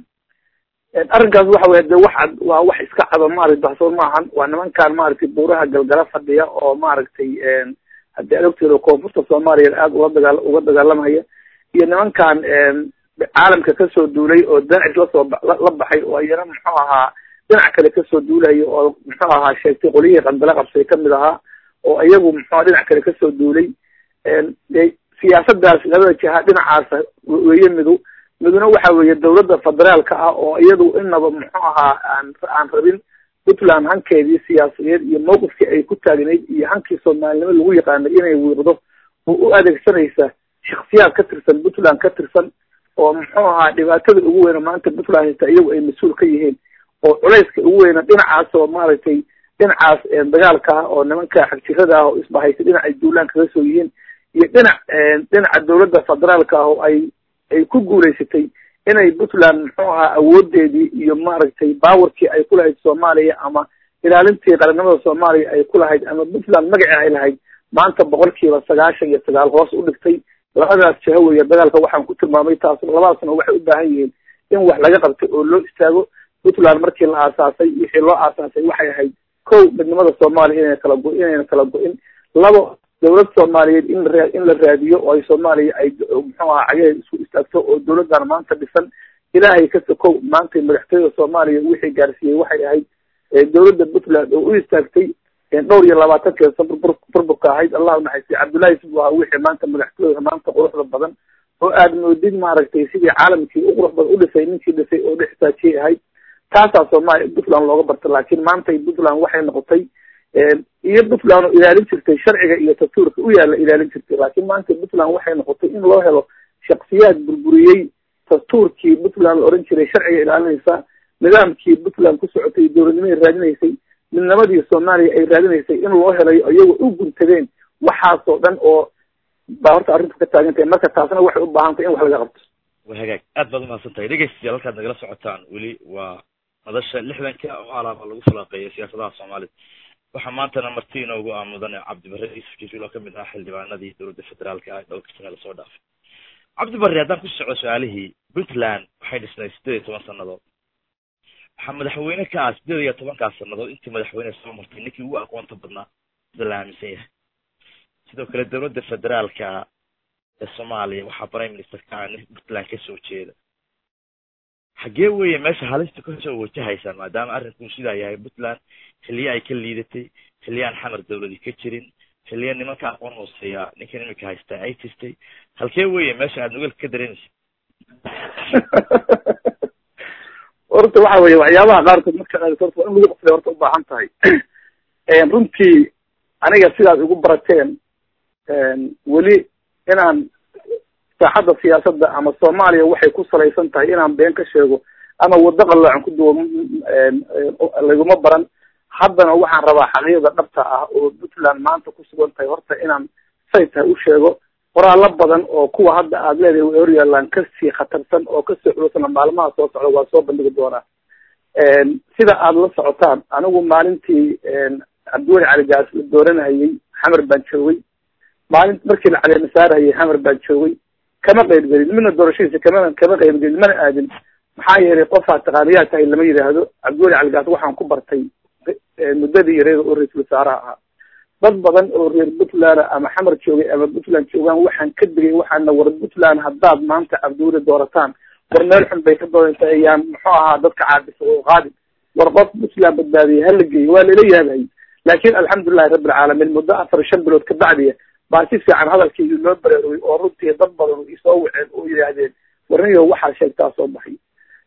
arrinkaas waxa weye de wax waa wax iska cado maaragtay baxsoon maahan waa nimankaan maaragtay buuraha galgala fadhiya oo maaragtay haddii aad ogteedo koonfurta soomaaliya aada uga dagaa uga dagaalamaya iyo nimankan caalamka kasoo duulay oo danacis lasoo la baxay oo iyana muxuu ahaa dhinac kale kasoo duulayo oo muxuu ahaa sheegtay qolyihii qandala qabsay kamid ahaa oo iyagu muxua dhinac kale kasoo duulay de siyaasadaas labada jiha dhinacaas weeye midu miduna waxa weeye dawladda federaalka ah oo iyadu inaba muxuu ahaa aan aan rabin puntland hankeedii siyaasadeed iyo mawqifkii ay ku taagnayd iyo hankii soomaalinimo lagu yaqaanay inay wiiqdo oo u adeegsanaysa shaksiyaad ka tirsan puntland ka tirsan oo muxuu ahaa dhibaatada ugu weyna maanta puntland haysta iyagu ay mas-uul ka yihiin oo culayska ugu weyna dhinacaas oo maaragtay dhinacaas dagaalka ah oo nimanka xagjirada ah oo isbahaysa dhinacay duulaan kaga soo yihiin iyo dhinac dhinaca dawladda federaalka ah oo ay ay ku guulaysatay inay puntland muxuu ahaa awoodeedii iyo maaragtay bawarkii ay ku lahayd soomaaliya ama ilaalintii qarannimada soomaaliya ay ku lahayd ama puntland magacii ay lahayd maanta boqolkiiba sagaashan iyo sagaal hoos u dhigtay labadaas jaho weeye dagaalka waxaan ku tilmaamay taas labadaasna waxay u baahan yihiin in wax laga qabtay oo loo istaago puntland markii la aasaasay wixii loo aasaasay waxay ahayd kow midnimada soomaaliya inayna kala go inayna kala go-in labo dawlad soomaaliyeed in la in la raadiyo oo ay soomaaliya ay muxuu aha cagaheed isku istaagto oo dawladdan maanta dhisan ilaahay ka sokow maanta madaxtooyada soomaaliya wixii gaarsiiyey waxay ahayd dawladda puntland oo u istaagtay dhowr iyo labaatankeeda sabr burburka ahayd allah unaxaystay cabdullahi sib ahaa wixii maanta madaxtooyada maanta quruxda badan oo aad moodid maaragtay sidii caalamkii u qurux badan udhisay ninkii dhisay oo dhextaajiyay ahayd taasaa soomaaliya puntland looga barta laakiin maantay puntland waxay noqotay iyo puntland oo ilaalin jirtay sharciga iyo dastuurka u yaalla ilaalin jirtay laakiin maanta puntland waxay noqotay in loo helo shaksiyaad burburiyey dastuurkii puntland la oran jiray sharciga ilaalinaysa nidaamkii puntland ku socotay dowladnimaday raadinaysay midnimadii soomaaliya ay raadinaysay in loo helayo iyagoo u guntadeen waxaasoo dhan oo baa horta arrintu ka taagan tahay marka taasna waxay u baahan tahay in wax laga qabto wa hagaag aad baad umahadsan tahay dhegeystayaal halkaad nagala socotaan weli waa madasha lixdanka oo alaaba lagu falaaqeeyo siyaasadaha soomaalida waxaa maantana marti inoogu ah mudane cabdibare yuusuf jibriil oo kamid ah xildhibaanadii dowladda federaalka ah dhowrka sane lasoo dhaafay cabdibare haddaan ku soco su-aalihii puntland waxay dhisnay sideed iyo toban sanadood waxaa madaxweyne ka ah sideed iyo tobankaas sanadood intii madaxweyne soo martay ninkii ugu aqoonta badnaa sida la aaminsan yahay sidoo kale dowladda federaalka ee soomaaliya waxaa prime minister ka ah nin puntland kasoo jeeda xaggee weeye meesha halista kasoo wajahaysaan maadaama arrinkuu sidaa yahay puntland xilliye ay ka liidatay xilliye aan xamar dawladi ka jirin xilliye nimanka aqoon hooseeya ninkan imika haystaa ay jirtay halkee weeye meesha aad nugalka ka dareemaysa horta waxa weye waxyaabaha qaarkood marka horta waa in lagu qoflay horta ubaahan tahay runtii aniga sidaad igu barateen weli inaan saaxadda siyaasadda ama soomaaliya waxay ku salaysan tahay inaan been ka sheego ama waddo qalloocan ku duwo laguma baran haddana waxaan rabaa xaqiiqda dhabta ah oo puntland maanta ku sugan tahay horta inaan say tahay u sheego qoraallo badan oo kuwa hadda aad leedahay way hor yaallaan kasii khatarsan oo kasii culusana maalmaha soo socda waa soo bandhigi doonaa sida aada la socotaan anigu maalintii cabdiweli cali gaas la dooranayay xamar baan joogay maalin markii la caleema saarayay xamar baan joogay kama qaybgelin midna doorashadiisa kama kama qaybgelin mana aadin maxaa yeelay qofaa taqaaniyaa tahay lama yidhaahdo cabdiweli cali gaas waxaan ku bartay muddadii yareeda oo ra-iisul wasaaraha ahaa dad badan oo reer puntland ama xamar joogay ama puntland joogaan waxaan ka digay waxaana war puntland haddaad maanta cabdiweli doorataan war meel xun bay ka doonaysa ayaan muxuu ahaa dadka caabisa oo qaadi war qof puntland badbaadiyay hala geeyo waa lala yaabay laakin alxamdulilahi rabbi alcaalamiin muddo afar shan bilood ka bacdiya baa si fiican hadalkii loo baraarugay oo runtii dad badan isoo waceen oo yidhaahdeen warniyo waxaa sheegtaa soo baxay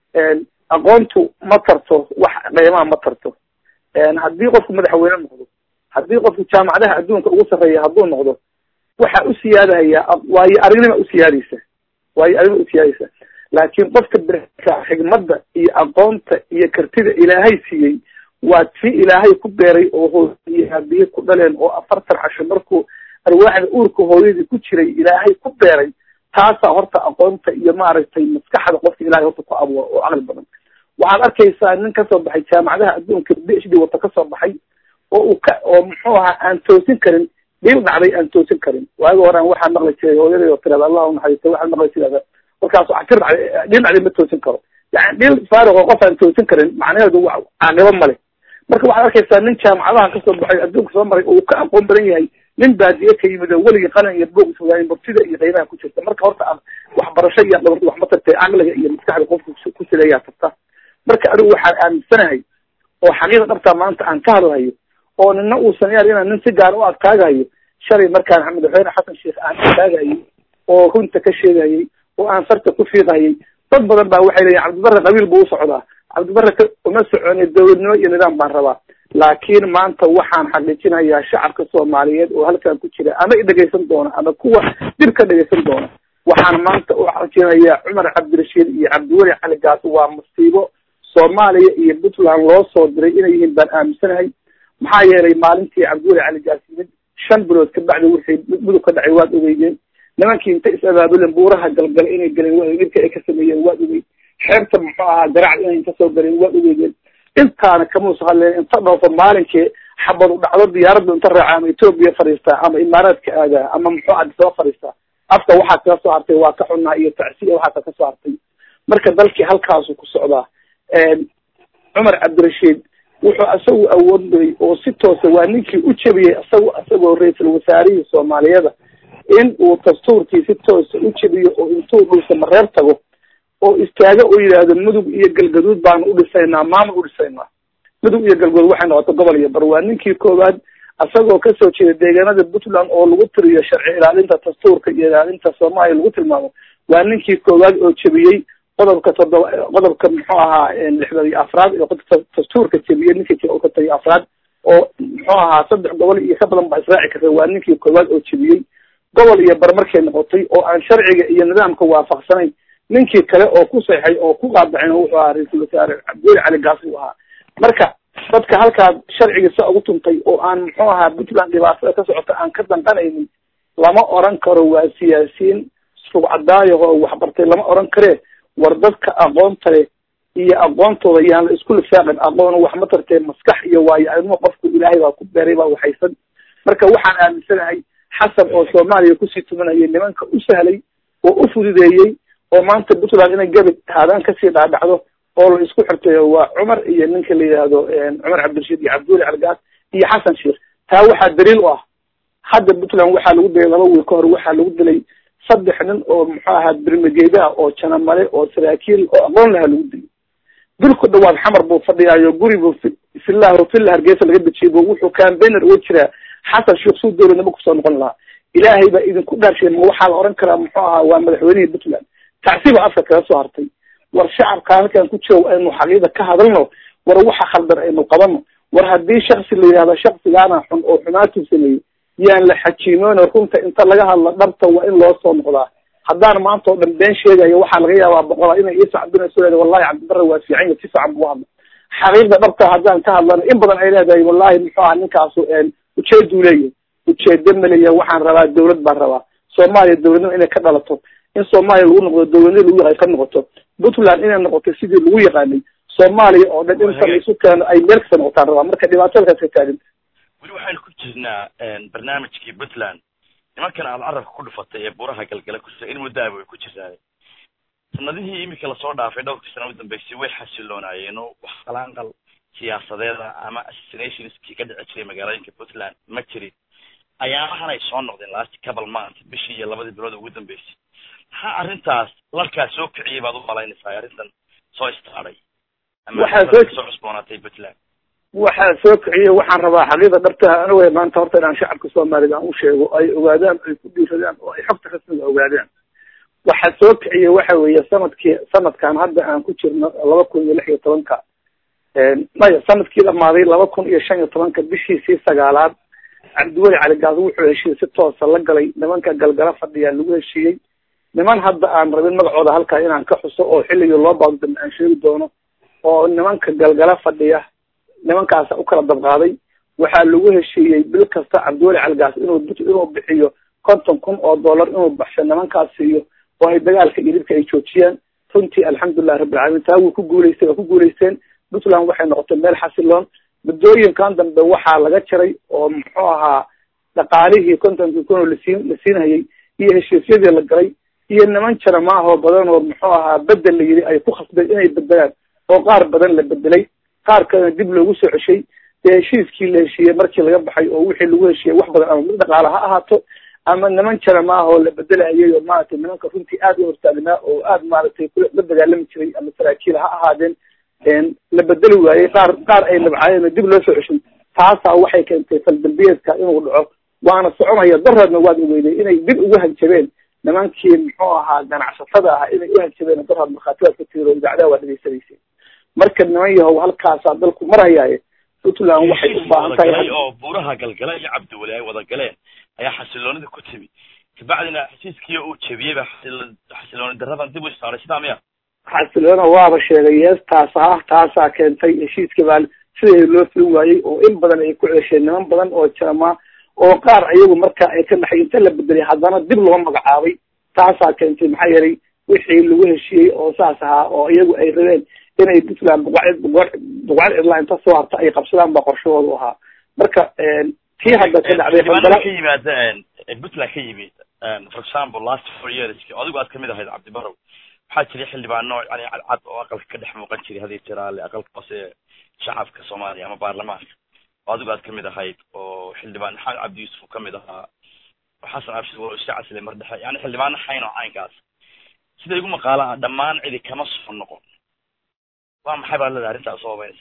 aqoontu ma tarto wax qiimaha ma tarto haddii qofku madaxweyne noqdo haddii qofku jaamacadaha adduunka ugu sarreeya hadduu noqdo waxa u siyaadahaya waayo aragnima usiyaadaysa waayo aragnima usiyaadaysa laakiin qofka berka xigmadda iyo aqoonta iyo kartida ilaahay siiyey waa tii ilaahay ku beeray oo hooyadii aabihii ku dhaleen oo afartan casho markuu arwaaxda uurka hooyadii ku jiray ilaahay ku beeray taasaa horta aqoonta iyo maaragtay maskaxda qofka ilahay horta ku abuuro oo caqli badan waxaad arkaysaa nin kasoo baxay jaamacadaha adduunka b h d wata kasoo baxay oo uu ka oo muxuu ahaa aan toosin karin dhiil dhacday aan toosin karin waagi horean waxaa maqli jiray hooyaday oo tirada allah unaxariista waxaad maqli jirada markaas axtir dhacday dhiil dhacday ma toosin karo yani dhiil faariq oo qof aan toosin karin macnaheedu wa caaqibo male marka waxaad arkaysaa nin jaamacadaha kasoo baxay adduunka soo maray oo uu ka aqoon badan yahay nin baadiye ka yimid oo weligii qalin iyo boog isogaayin murtida iyo qiimaha ku jirta marka horta waxbarasho iyo dhabarta wax ma tartay caqliga iyo maskaxda qofka ku sileeyaa tarta marka anigu waxaan aaminsanahay oo xaqiiqa dhabtaa maanta aan ka hadlahayo oo nina uusan yaal inaan nin si gaar u adkaagahayo shalay markaan madaxweyne xasan sheekh aan adkaagahayay oo runta ka sheegahayay oo aan farta ku fiiqahayay dad badan baa waxay leeyihin cabdibarre qabiil buu u socdaa cabdibarre ka uma soconay dowladnimo iyo nidaam baan rabaa laakiin maanta waxaan xaqiijinayaa shacabka soomaaliyeed oo halkan ku jira ama i dhegaysan doona ama kuwa dib ka dhegaysan doona waxaan maanta u xaqiijinayaa cumar cabdirashiid iyo cabdiweli cali gaas waa musiibo soomaaliya iyo puntland loo soo diray inay yihiin baan aaminsanahay maxaa yeelay maalintii cabdiweli cali gaas yimid shan bilood ka bacdi wixii mudug ka dhacay waad ogeydeen nimankii inta is abaabulen buuraha galgala inay galeen waa dhibka ay ka sameeyeen waad ogeyd xeebta muxuu ahaa garacd inay inta soo galeen waad ogeydeen intaana kamuusa hadleen inta dhoofo maalinkii xabad u dhacdo diyaaraddu inta raaca ama etoobiya fadhiistaa ama imaaraadka aadaa ama muxuu adisaba fadhiistaa afka waxaa kaga soo hartay waa ka xunnaa iyo tacsiya waxaasa ka soo hartay marka dalkii halkaasu ku socdaa cumar cabdirashiid wuxuu isagu awoodday oo si toosa waa ninkii u jebiyey isagu isagoo ra-iisul wasaarihii soomaaliyada in uu dastuurkii si toosa u jebiyo oo intuu dhulka mareer tago oo istaago oo yidhaahdo mudug iyo galgaduud baanu u dhisaynaa maamul u dhisaynaa mudug iyo galgaduud waxay noqoto gobol iyo bar waa ninkii koowaad isagoo kasoo jeeda deegaanada puntland oo lagu tiriyo sharci ilaalinta dastuurka iyo ilaalinta soomaaliya lagu tilmaamo waa ninkii koowaad oo jebiyey qodobka toddoba qodobka muxuu ahaa lixdan iyo afraad iyo dastuurka jebiyey ninkii konton iyo afraad oo muxuu ahaa saddex gobol iyo ka badan baa israaci karta waa ninkii koowaad oo jebiyey gobol iyo bar markay noqotay oo aan sharciga iyo nidaamka waafaqsanayn ninkii kale oo ku seexay oo ku qaadacin wuxuu ahaa ra-iisul wasaare cabdiweli cali gaas uu ahaa marka dadka halkaa sharciga sa ugu tuntay oo aan muxuu ahaa puntland dhibaatada ka socota aan ka danqanaynin lama oran karo waa siyaasiyiin rugcadaayo oo waxbartay lama oran karee war dadka aqoonta leh iyo aqoontooda yaan la isku lifaaqin aqoon wax ma tartee maskax iyo waayo arimo qofku ilaahay baa ku beeray baa waxaysan marka waxaan aaminsanahay xasan oo soomaaliya kusii tumanayay nimanka u sahlay oo u fududeeyey oo maanta puntland inay gabi haadaan kasii dhaadhacdo oo la isku xirtayo waa cumar iyo ninka la yidhaahdo cumar cabdirashiid iyo cabdiweli calgaas iyo xasan sheekh taa waxaa daliil u ah hadda puntland waxaa lagu dilay laba wiil ka hor waxaa lagu dilay saddex nin oo muxuu ahaa birmageedaha oo janamale oo saraakiil oo aqoon lahaa lagu dilay dulku dhawaad xamar buu fadhiyaayo guri buu filah villa hargeysa laga dejiyay bu wuxuu cambainer uga jiraa xasan sheekh suu dowladnimo kusoo noqon lahaa ilaahay baa idinku dhaarshay ma waxaa la oran karaa muxuu ahaa waa madaxweynihii puntland tacsiba afka kaga soo hartay war shacabka halkan ku jiro aynu xaqiida ka hadalno war waxa khaldan aynu qabano war haddii shaksi la yidhahdo shaksigaana xun oo xumaatuu sameeyey yaan la xajiimoona runta inta laga hadlo dhabta waa in loo soo noqdaa haddaan maanta oo dhan been sheegayo waxaa laga yaabaa boqola inay ii sacbinayso leeda wallahi cabdibarre waa fiican ya si fiican buu hadla xaqiiqda dhabta haddaan ka hadlano in badan ay leedahay wallahi muxuu aha ninkaasu ujeeduu leeyahay ujeedo ma leeyahay waxaan rabaa dawlad baan rabaa soomaaliya dowladnimo inay ka dhalato in soomaaliya lagu noqdo dowladnimo lagu yaqaan ka noqoto puntland inay noqoto sidii lagu yaqaanay soomaaliya oo dhan inta laisu keeno ay meel kasta noqotaan rabaa marka dhibaatadaas ka taagan weli waxaynu ku jirnaa barnaamijkii puntland nimankan aad carabka ku dhufatay ee buraha galgala ku in muddaaba way ku jirtaa sanadihii imika lasoo dhaafay dhowrkii sana udambeysay way xasiloonaayeen oo wax qalaanqal siyaasadeeda ama assassinationskii ka dhici jiray magaalooyinka puntland ma jirin ayaamahan ay soo noqdeen last couple month bishii iyo labadii bilood ugu dambeysay maxaa arrintaas larkaa soo kiciyay baad u malaynaysaa arrintan soo istaaday waxaa soo soo cusboonaatay puntland waxaa soo kiciyey waxaan rabaa xaqiiqda dhabtaha aniga maanta horta inaan shacabka soomaalida aan u sheego ay ogaadaan ay ku dhiiradaan oo ay xogta rasmiga ogaadaan waxaa soo kiciyey waxa weeye sanadkii sanadkan hadda aan ku jirno laba kun iyo lix iyo tobanka maya sanadkii dhamaaday laba kun iyo shan iyo tobanka bishiisii sagaalaad cabdiweli cali gaado wuxuu heshiiyey si toosa la galay nimanka galgala fadhiyaa lagu heshiiyey niman hadda aan rabin magacooda halkaa inaan ka xuso oo xilligii loo baado dambe aan sheegi doono oo nimanka galgala fadhiya nimankaasa u kala dabqaaday waxaa lagu heshiiyey bil kasta cabdiweli caligaas inuu inuu bixiyo konton kun oo dollar inuu baxsho nimankaas siiyo oo ay dagaalka idibka ay joojiyaan runtii alxamdulilahi rabbilcaalamiin taa wuu ku guulaystay waa ku guulaysteen puntland waxay noqotay meel xasiloon muddooyinkan dambe waxaa laga jaray oo muxuu ahaa dhaqaalihii kontonkii kun oo lasiin la siinhayay iyo heshiisyadii la galay iyo niman jara maahoo badan oo muxuu ahaa bedel la yidhi ay ku khasbeen inay bedelaan oo qaar badan la bedelay qaar kalena dib loogu soo ceshay dee heshiiskii la heshiiyey markii laga baxay oo wixii lagu heshiiyey wax badan ama mid dhaqaale ha ahaato ama niman jara maahoo la bedelayay oo maaragtay nimanka runtii aad u hortaagnaa oo aad maaragtay la dagaalami jiray ama saraakiil ha ahaadeen la bedeli waayey qaar qaar ay nabcaayeen oo dib loo soo ceshay taasaa waxay keentay faldambiyeedka inuu dhaco waana soconaya dareedna waad ogeyday inay dib ugu hanjabeen nimankii muxuu ahaa ganacsatada ah inay u hanjabeen dareed markhaatibaad ka tiro idaacadaha waa dhegeysanayseen marka niman yahow halkaasaa dalku marayaaye puntland waxay u baahan tahay oo buuraha galgala iyo cabdiweli ay wada galeen ayaa xasiloonida ku timi kabacdina heshiiskii uu jebiyeyba xasilooni daradan dib u istaaray sidaa miya xasiloona waaba sheegay yees taasa ah taasaa keentay heshiiska baa sidii loo filin waayey oo in badan ay ku cesheen niman badan oo jaramaa oo qaar iyagu marka ay ka dhaxay inta la bedelay haddana dib loo magacaabay taasaa keentay maxaa yeelay wixii lagu heshiiyey oo saas ahaa oo iyagu ay rabeen inay puntland buqacd buqacd cidlaa inta soo harta ay qabsadaan baa qorshahoodu ahaa marka tii hadda ka dhacday xildhibaanada ka yimaada puntland ka yimid for example last four years adigu aad kamid ahayd cabdibarow waxaa jiray xildhibaano yani cadcad oo aqalka ka dhex muuqan jiray hadii jiraale aqalka hoose ee shacabka soomaaliya ama baarlamaanka oo adigu aad kamid ahayd oo xildhibaan maxamed cabdi yuusuf uu kamid ahaa xasan abshir waa iska caslay mar dhexe yani xildhibaano xayn oo caynkaas sida igu maqaala ah dhammaan cidi kama soo noqon waa maxay baad leedahay arrintaas soo habeynaysa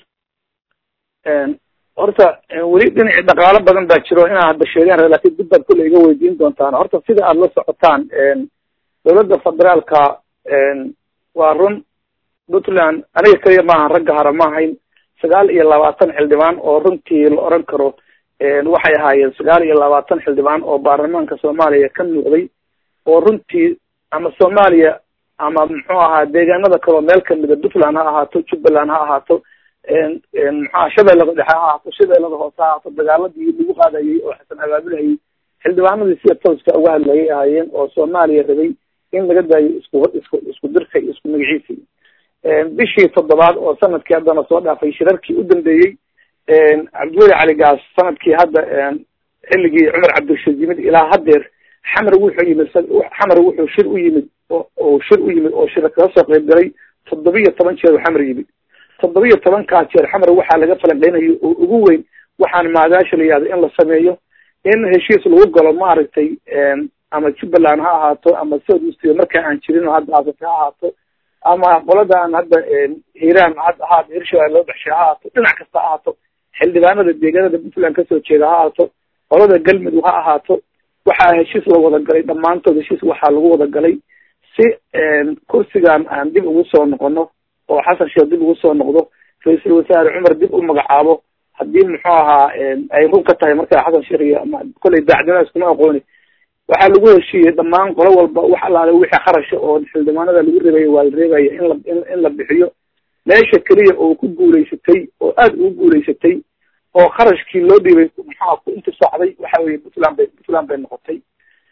horta weli dhinacii dhaqaalo badan baa jiro inaan hadda sheegaan ra lakin dib baad kulle iga weydiin doontaan horta sida aada la socotaan dowladda federaalka waa run puntland aniga keliya maahan ragga hara ma ahayn sagaal iyo labaatan xildhibaan oo runtii la oran karo waxay ahaayeen sagaal iyo labaatan xildhibaan oo baarlamaanka soomaaliya ka muuqday oo runtii ama soomaaliya ama muxuu ahaa deegaanada kaleo meel kamida puntland ha ahaato jubbaland ha ahaato maxaa shabeellada dhexe ha ahaato shabeellada hoose ha ahaato dagaaladii lagu qaadayay oo xasan abaabulhayay xildhibaanadii sida tooska uga hadlayay ahaayeen oo soomaaliya rabay in laga daayo isku isku isku dirka iyo isku magaciisii bishii toddobaad oo sanadkii haddana soo dhaafay shirarkii u dambeeyey cabdiweli cali gaas sanadkii hadda xilligii cumar cabdirashiid yimid ilaa haddeer xamar wuxuu yimid xamar wuxuu shir u yimid oo shir u yimid oo shir kaga soo qayb galay toddobiyo toban jeer oo xamar yimid toddobiyo tobankaa jeer xamar waxaa laga falanqeynayo oo ugu weyn waxaan maadaasha la yihahdo in la sameeyo in heshiis lagu galo maaragtay ama jubbaland ha ahaato ama south eastyo markaa aan jirin oo hadda aasate ha ahaato ama qoladan hadda hiiraan had ahaato hirshabeelle loo baxshay ha ahaato dhinac kasta ha ahaato xildhibaanada deegaanada puntland kasoo jeeda ha ahaato qolada galmudug ha ahaato waxaa heshiis la wada galay dhammaantood heshiis waxaa lagu wada galay si kursigan aan dib ugu soo noqono oo xasan sheekh dib ugu soo noqdo ra-iisul wasaare cumar dib u magacaabo haddii muxuu ahaa ay run ka tahay markaa xasan sheekh iyo kolley daacdinada iskuma aqooni waxaa lagu heshiiyey dhammaan qolo walba wax alaale wixii kharasha oo xildhibaanada lagu reebaya waa la reebaya in la in la bixiyo meesha keliya oo ku guulaysatay oo aada ugu guulaysatay oo kharashkii loo dhiibay maxaa ku intisaacday waxa weye puntland bay puntland bay noqotay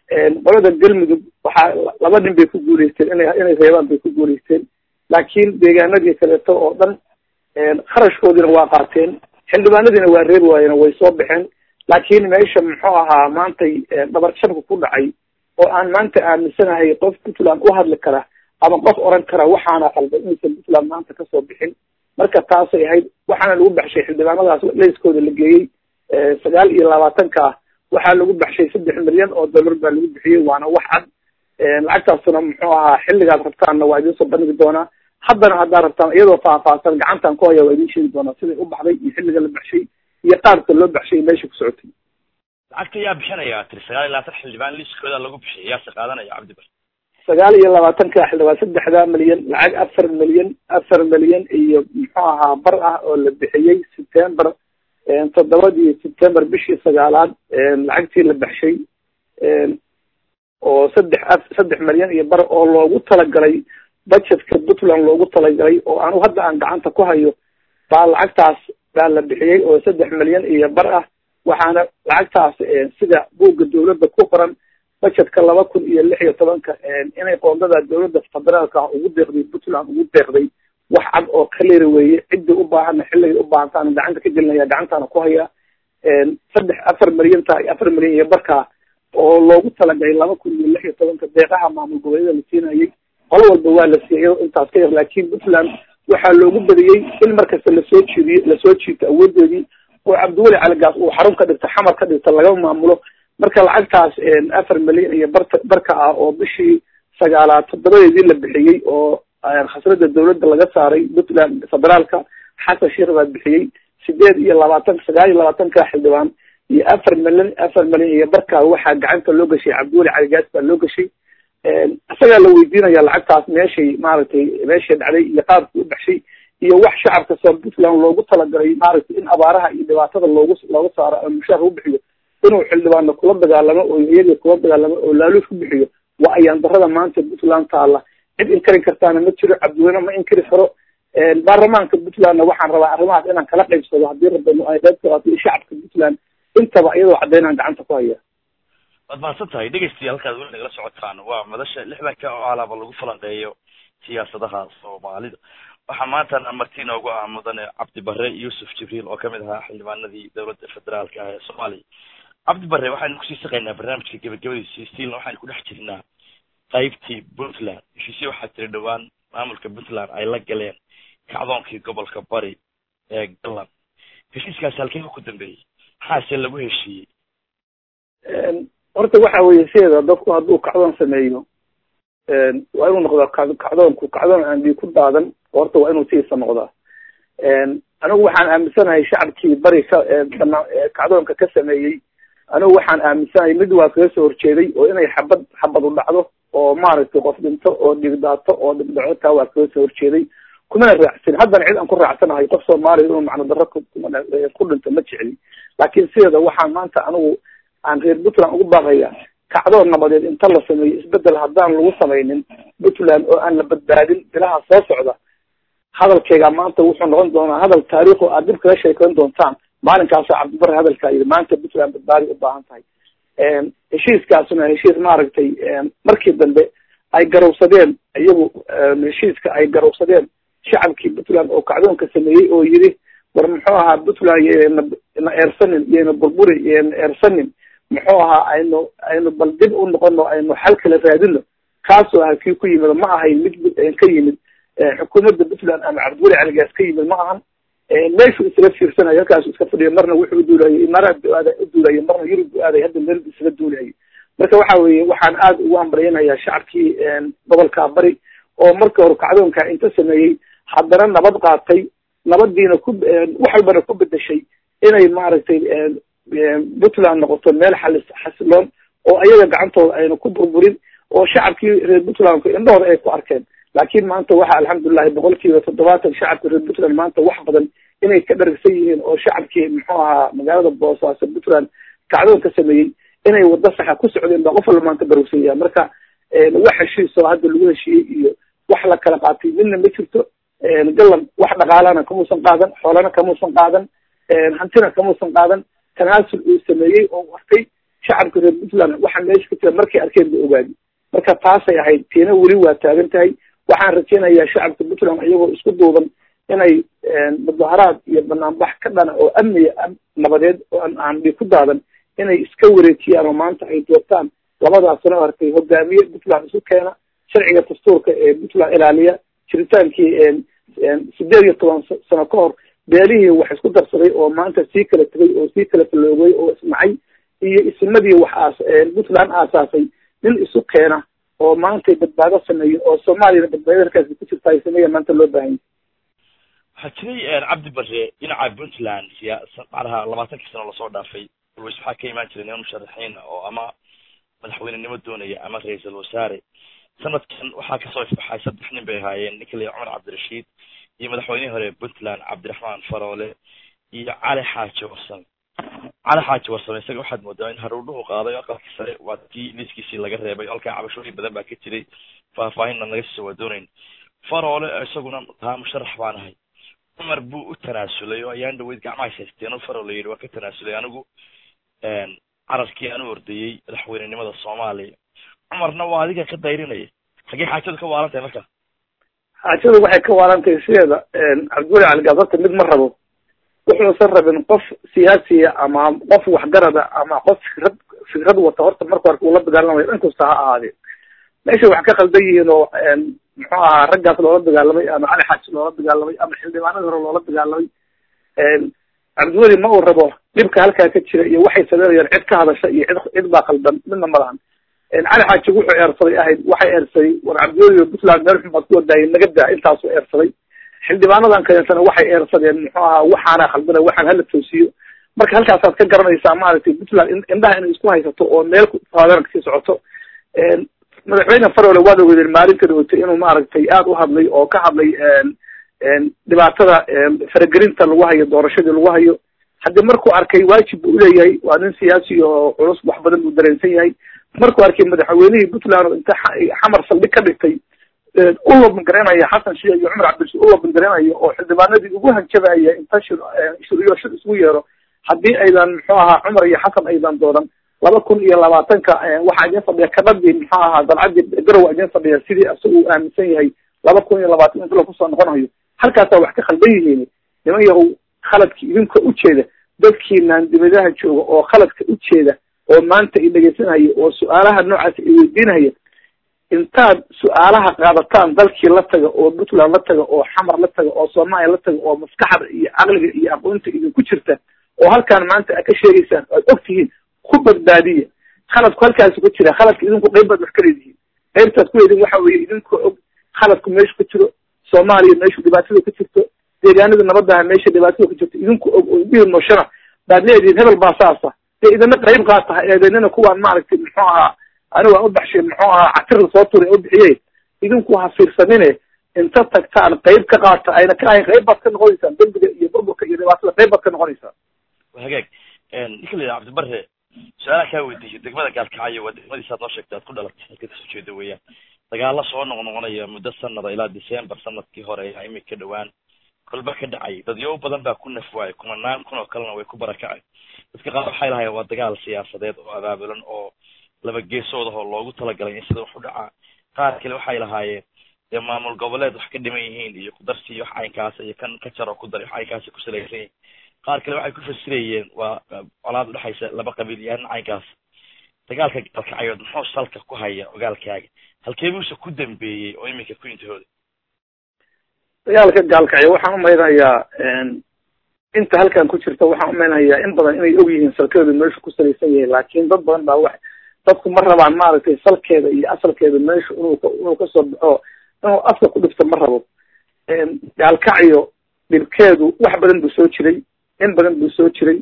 qolada galmudug waxaa laba nin bay ku guuleysteen ina inay reebaan bay ku guuleysteen laakiin deegaanadii kaleeto oo dhan kharashkoodiina waa qaateen xildhibaanadiina waa reebi waayeen way soo baxeen laakiin meesha muxuu ahaa maantay dhabar jabka ku dhacay oo aan maanta aaminsanahay qof puntland u hadli kara ama qof oran kara waxaana qalday inaysan puntland maanta kasoo bixin marka taasay ahayd waxaana lagu baxshay xildhibaanadaas leyskooda la geeyey sagaal iyo labaatanka ah waxaa lagu baxshay saddex milyan oo dollar baa lagu bixiyey waana wax cad lacagtaasuna muxuu ahaa xilligaad rabtaanna waa idiin soo bandhigi doonaa haddana haddaad rabtaan iyadoo faahfaahsan gacantan ku haya waa idiin sheegi doonaa siday u baxday iyo xilliga la baxshay iyo qaabka loo baxshay meesha ku socotay lacagta yaa bixinaya tiri sagaal iyo labaatan xildhibaan liiskooda lagu bixiyay yaase qaadanaya cabdibar sagaal iyo labaatanka xildhibaan saddexda milyan lacag afar milyan afar milyan iyo muxuu ahaa bar ah oo la bixiyey september toddobadii september bishii sagaalaad lacagtii la baxshay oo saddex saddex milyan iyo bar oo loogu talagalay budgetka puntland loogu talagalay oo anu hadda aan gacanta ku hayo baa lacagtaas baa la bixiyey oo saddex milyan iyo bar ah waxaana lacagtaas sida buugga dawladda ku qoran budgetka laba kun iyo lix iyo tobanka inay qoondada dawladda federaalka ugu deeqday puntland ugu deeqday wax cad oo kalera weeye ciddii u baahana xilligay u baahantaan gacanta ka gelinaya gacantaana ku haya saddex afar milyanta afar milyan iyo barka oo loogu talagalay laba kun iyo lix iyo tobanka deeqaha maamul goboleeda la siinayay qolo walba waa la siiyay iyadoo intaas ka yar laakiin puntland waxaa loogu badiyey in markasta lasoo jiidiyo lasoo jiito awoodeedii oo cabdiweli caligaas uu xarun ka dhigto xamar ka dhigto laga maamulo marka lacagtaas afar milyan iyo barta barka ah oo bishii sagaalaad toddobadeedii la bixiyey oo khasrada dawladda laga saaray puntland federaalka xasan sheekh baa bixiyey sideed iyo labaatan sagaal iyo labaatanka xildhibaan iyo afar milyan afar milyan iyo barkaa waxaa gacanta loo gashay cabdiweli caligaas baa loo gashay isagaa la weydiinaya lacagtaas meeshay maaragtay meeshay dhacday iyo qaabkii u baxshay iyo wax shacabka soo puntland loogu talagalay maaragtay in abaaraha iyo dhibaatada loogu looga saaro ama mushaar u bixiyo inuu xildhibaano kula dagaalamo oo iyagii kula dagaalamo oo laaluus ku bixiyo waa ayaan darada maanta puntland taala cid inkari kartaana ma jiro cabdiweyne ma inkari karo baarlamaanka puntlandna waxaan rabaa arrimahaas inaan kala qaybsado haddii rabano ay qayb ka qaato iyo shacabka puntland intaba iyadoo caddaynaan gacanta ku haya waad mahadsan tahay dhegeystiya halkaad weli nagala socotaan waa madasha lixdanka oo alaaba lagu falanqeeyo siyaasadaha soomaalida waxaa maantana marti inoogu ah mudane cabdi bare yuusuf jibriil oo kamid ahaa xildhibaanadii dowladda federaalka ah ee soomaaliya cabdi bare waxaynu kusii saqaynaa barnaamijka gebagabadiisi stiilna waxaynu ku dhex jirnaa qaybtii puntland heshiisyo waxaa tiri dhowaan maamulka puntland ay la galeen kacdoonkii gobolka bari ee galland heshiiskaasi halkeega ku dambeeyey maxaase lagu heshiiyey horta waxa weeye sideeda dadku hadduu kacdoon sameeyo waa inuu noqdaa kacdoonku kacdoon aan dii ku daadan horta waa inuu sidiisa noqdaa anigu waxaan aaminsanahay shacabkii bari ka kacdoonka ka sameeyey anigu waxaan aaminsanahay mid waa kaga soo horjeeday oo inay xabad xabad u dhacdo oo maaragtay qof dhinto oo dhigdaato oo dhibdhaco taa waa kaga soo horjeeday kumana raacsan haddana cid aan ku raacsanahay qof soomaaliya inuu macno darro ku dhinto ma jecli laakiin sideeda waxaan maanta anigu aan reer puntland ugu baaqaya kacdoon nabadeed inta la sameeyo isbedel haddaan lagu samaynin puntland oo aan la badbaadin bilaha soo socda hadalkeyga maanta wuxuu noqon doonaa hadal taariikho aad dib kaga sheekeyn doontaan maalinkaasa cabdibare hadalkaa yidhi maanta puntland badbaadi u baahan tahay heshiiskaasuna heshiis maaragtay markii dambe ay garowsadeen iyagu heshiiska ay garowsadeen shacabkii puntland oo kacdoonka sameeyey oo yidhi war muxuu ahaa puntland yna na eersanin iyayna burburin iyayna eersanin muxuu ahaa aynu aynu bal dib u noqono aynu xal kala raadino kaasoo aha kii ku yimid ma ahayn mid ka yimid xukuumadda puntland ama cabdiweli caligaas ka yimid ma ahan meeshuu isaga fiirsanayo halkaasu iska fadhiya marna wuxuu uduulayay imaaraad bu aada uduulayay marna yurub bu aaday hadda meel isaga duulayay marka waxa weeye waxaan aada ugu ambaryanayaa shacabkii gobolka bari oo markii hore kacdoonka inta sameeyey haddana nabad qaatay nabadiina ku wax walbana ku bedeshay inay maaragtay puntland noqoto meel xalis xasiloon oo ayaga gacantooda ayna ku burburin oo shacabkii reer puntlandku indhahooda ay ku arkeen laakiin maanta waxa alxamdulilahi boqol kiiba toddobaatan shacabka reer puntland maanta wax badan inay ka dharagsan yihiin oo shacabkii muxuu ahaa magaalada boosaaso puntland kacdoon ka sameeyey inay wado saxa ku socdeen baa qof walba maanta barogsanyaa marka wax heshiisoo hadda lagu heshiiyey iyo wax la kala qaatay midna ma jirto galan wax dhaqaalana kamuusan qaadan xoolana kamuusan qaadan hantina kamuusan qaadan tanaasul uu sameeyey oo arkay shacabka reer puntland waxa meesha ka jira markay arkeen ba ogaadi marka taasay ahayd tiina weli waa taagan tahay waxaan rajaynayaa shacabka puntland iyagoo isku duuban inay mudaharaad iyo banaanbax ka dhana oo amniga nabadeed oo aan dhi ku daadan inay iska wareejiyaan oo maanta ay doortaan labadaas sano arkay hogaamiye puntland isu keena sharciga dastuurka ee puntland ilaaliya jiritaankii sideed iyo toban sano ka hor beelihii wax isku darsaday oo maanta sii kala tegay oo sii kala faloogay oo ismacay iyo ismadii wax aas puntland aasaasay nin isu keena oo maanta badbaado sameeyo oo soomaaliyana badbaado halkaasi ku jirta ay sameeya maanta loo baahanya waxaa jiray cabdi bare dhinaca puntland siyaasa macnaha labaatankii sano lasoo dhaafay always waxaa ka imaan jiray niman musharaxiin oo ama madaxweynenimo doonaya ama ra-iisul wasaare sanadkan waxaa kasoo ifbaxay saddex nin bay ahaayeen ninka la cumar cabdirashiid iyo madaxweynihii hore puntland cabdiraxmaan faroole iyo cali xaaji warsame cali xaaji warsame isaga waxaad moodaa in haruudhuhu qaaday aqalkii sare waa tii liiskiisii laga reebay halkaa cabashooyin badan baa ka jiray faahfaahinna naga soo waadonayn faroole isaguna taa musharax baan ahay cumar buu u tanaasulay oo ayaan dhaweyd gacmaha haysteen o faroole yidhi waa ka tanaasulay anigu cararkii aan u ordayey madaxweynenimada soomaaliya cumarna waa adiga ka dayrinaya xaggee xaajadu ka waalan tahay marka xaajadu waxay ka waalan tahay sideeda cabdiweli caligaas horta mid ma rabo wuxuusan rabin qof siyaasiya ama qof waxgarada ama qof fikrad fikrad wata horta marka hore uula dagaalamayo inkasta ha ahaadee meesha wax ka khaldan yihiin oo muxuu ahaa raggaas loola dagaalamay ama cali xaaji loola dagaalamay ama xildhibaanadii hore loola dagaalamay cabdiweli ma uu rabo dhibka halkaa ka jira iyo waxay sameynayaan cid ka hadasha iyo cid cid baa khaldan midna ma lahan cali xaaji wuxuu eersaday ahayd waxay eersaday war cabdiweli puntland meel xun baad ku wadaayay naga daa intaasuu eersaday xildhibaanadan kaleetana waxay eersadeen muxuu ahaa waxaana khaldana waxaan hala toosiyo marka halkaasaad ka garanaysaa maaragtay puntland indhaha inay isku haysato oo meel faadeer kasii socoto madaxweyne farole waad ogeydeen maalinta dhawatay inuu maaragtay aada u hadlay oo ka hadlay dhibaatada faragelinta lagu hayo doorashadii lagu hayo haddii markuu arkay waajib buu uleeyahay waa nin siyaasi oo culus wax badan buu dareensan yahay markuu arkay madaxweynihii puntland inta xamar saldhig ka dhigtay u labangareynaya xasan shia iyo cumar cabdirashiid u labangareynayo oo xildhibaanadii ugu hanjabaya inta shir shiriyo shir isugu yeero haddii aydan muxuu ahaa cumar iyo xasan aydan doodan laba kun iyo labaatanka waxaa idin fadhiya kabadii muxuu ahaa dalcadii garowa idin fadhiya sidii isagu uu aaminsan yahay laba kun iyo labaatan inta lakusoo noqonayo halkaasaa wax ka khaldan yihiin niman yahow khaladki idinka ujeeda dadkiinaan dibadaha jooga oo khaladka ujeeda oo maanta i dhegeysanaya oo su-aalaha noocaas i weydiinaya intaad su-aalaha qaadataan dalkii la taga oo puntland la taga oo xamar la taga oo soomaaliya la taga oo maskaxda iyo caqliga iyo aqoonta idinku jirta oo halkaan maanta aad ka sheegaysaan aad og tihiin ku badbaadiya khaladku halkaasi ku jira khaladka idinku qayb baad wax ka leedihiin qaybtaad ku leedihin waxa weeye idinkoo og khaladku meeshu ka jiro soomaaliya meeshu dhibaatada ka jirto deegaanada nabadaha meesha dhibaatada ka jirto idinku og oo idhihi nooshana baad leedihiin hebel baa saasa dee idina qayb qaata eedeynina kuwaan maaragtay muxuu ahaa anigu aan u baxshay muxuu ahaa catir lasoo turay oo bixiyey idinku ha fiirsanine inta tagtaan qayb ka qaata ayna ka ahayn qayb baad ka noqonaysaan dembiga iyo burburka iyo dhibaatada qayb baad ka noqonaysaan hagaag ninka la yidhaha cabdibare su-aalaha kaa weydiisay degmada gaalkacyo waa degmadiisaad noo sheegtay aad ku dhalatay halka kasoo jeeda weeyaan dagaalo soo noqnoqonaya muddo sanada ilaa december sanadkii hore ayaa imika dhowaan kolba ka dhacay dadyo badan baa ku nafwaayay kumanaan kun oo kalena way ku barakacay dadka qaar waxay lahayen waa dagaal siyaasadeed oo abaabulan oo laba geesood oo loogu talagalay in sida wax u dhacaa qaar kale waxay lahaayeen dee maamul goboleed wax ka dhiman yihiin iyo kudarsi wax caynkaasa iyo kan ka jar oo ku dar wax caynkaasa ku salaysan yihin qaar kale waxay ku fasirayeen waa colaad udhexaysa laba qabiil iyo arrin caynkaas dagaalka gaalkacyood muxuu salka ku haya ogaalkaaga halkee buuse ku dambeeyey oo iminka ku intihooda dagaalka gaalkacyo waxaan umaynayaa inta halkan ku jirta waxaan umaynayaa in badan inay og yihiin salkeedu meeshu ku salaysan yahay laakiin dad badan baa wax dadku ma rabaan maaragtay salkeeda iyo asalkeeda meeshu inuu inuu kasoo baxo inuu afka ku dhifto ma rabo gaalkacyo dhibkeedu wax badan buu soo jiray in badan buu soo jiray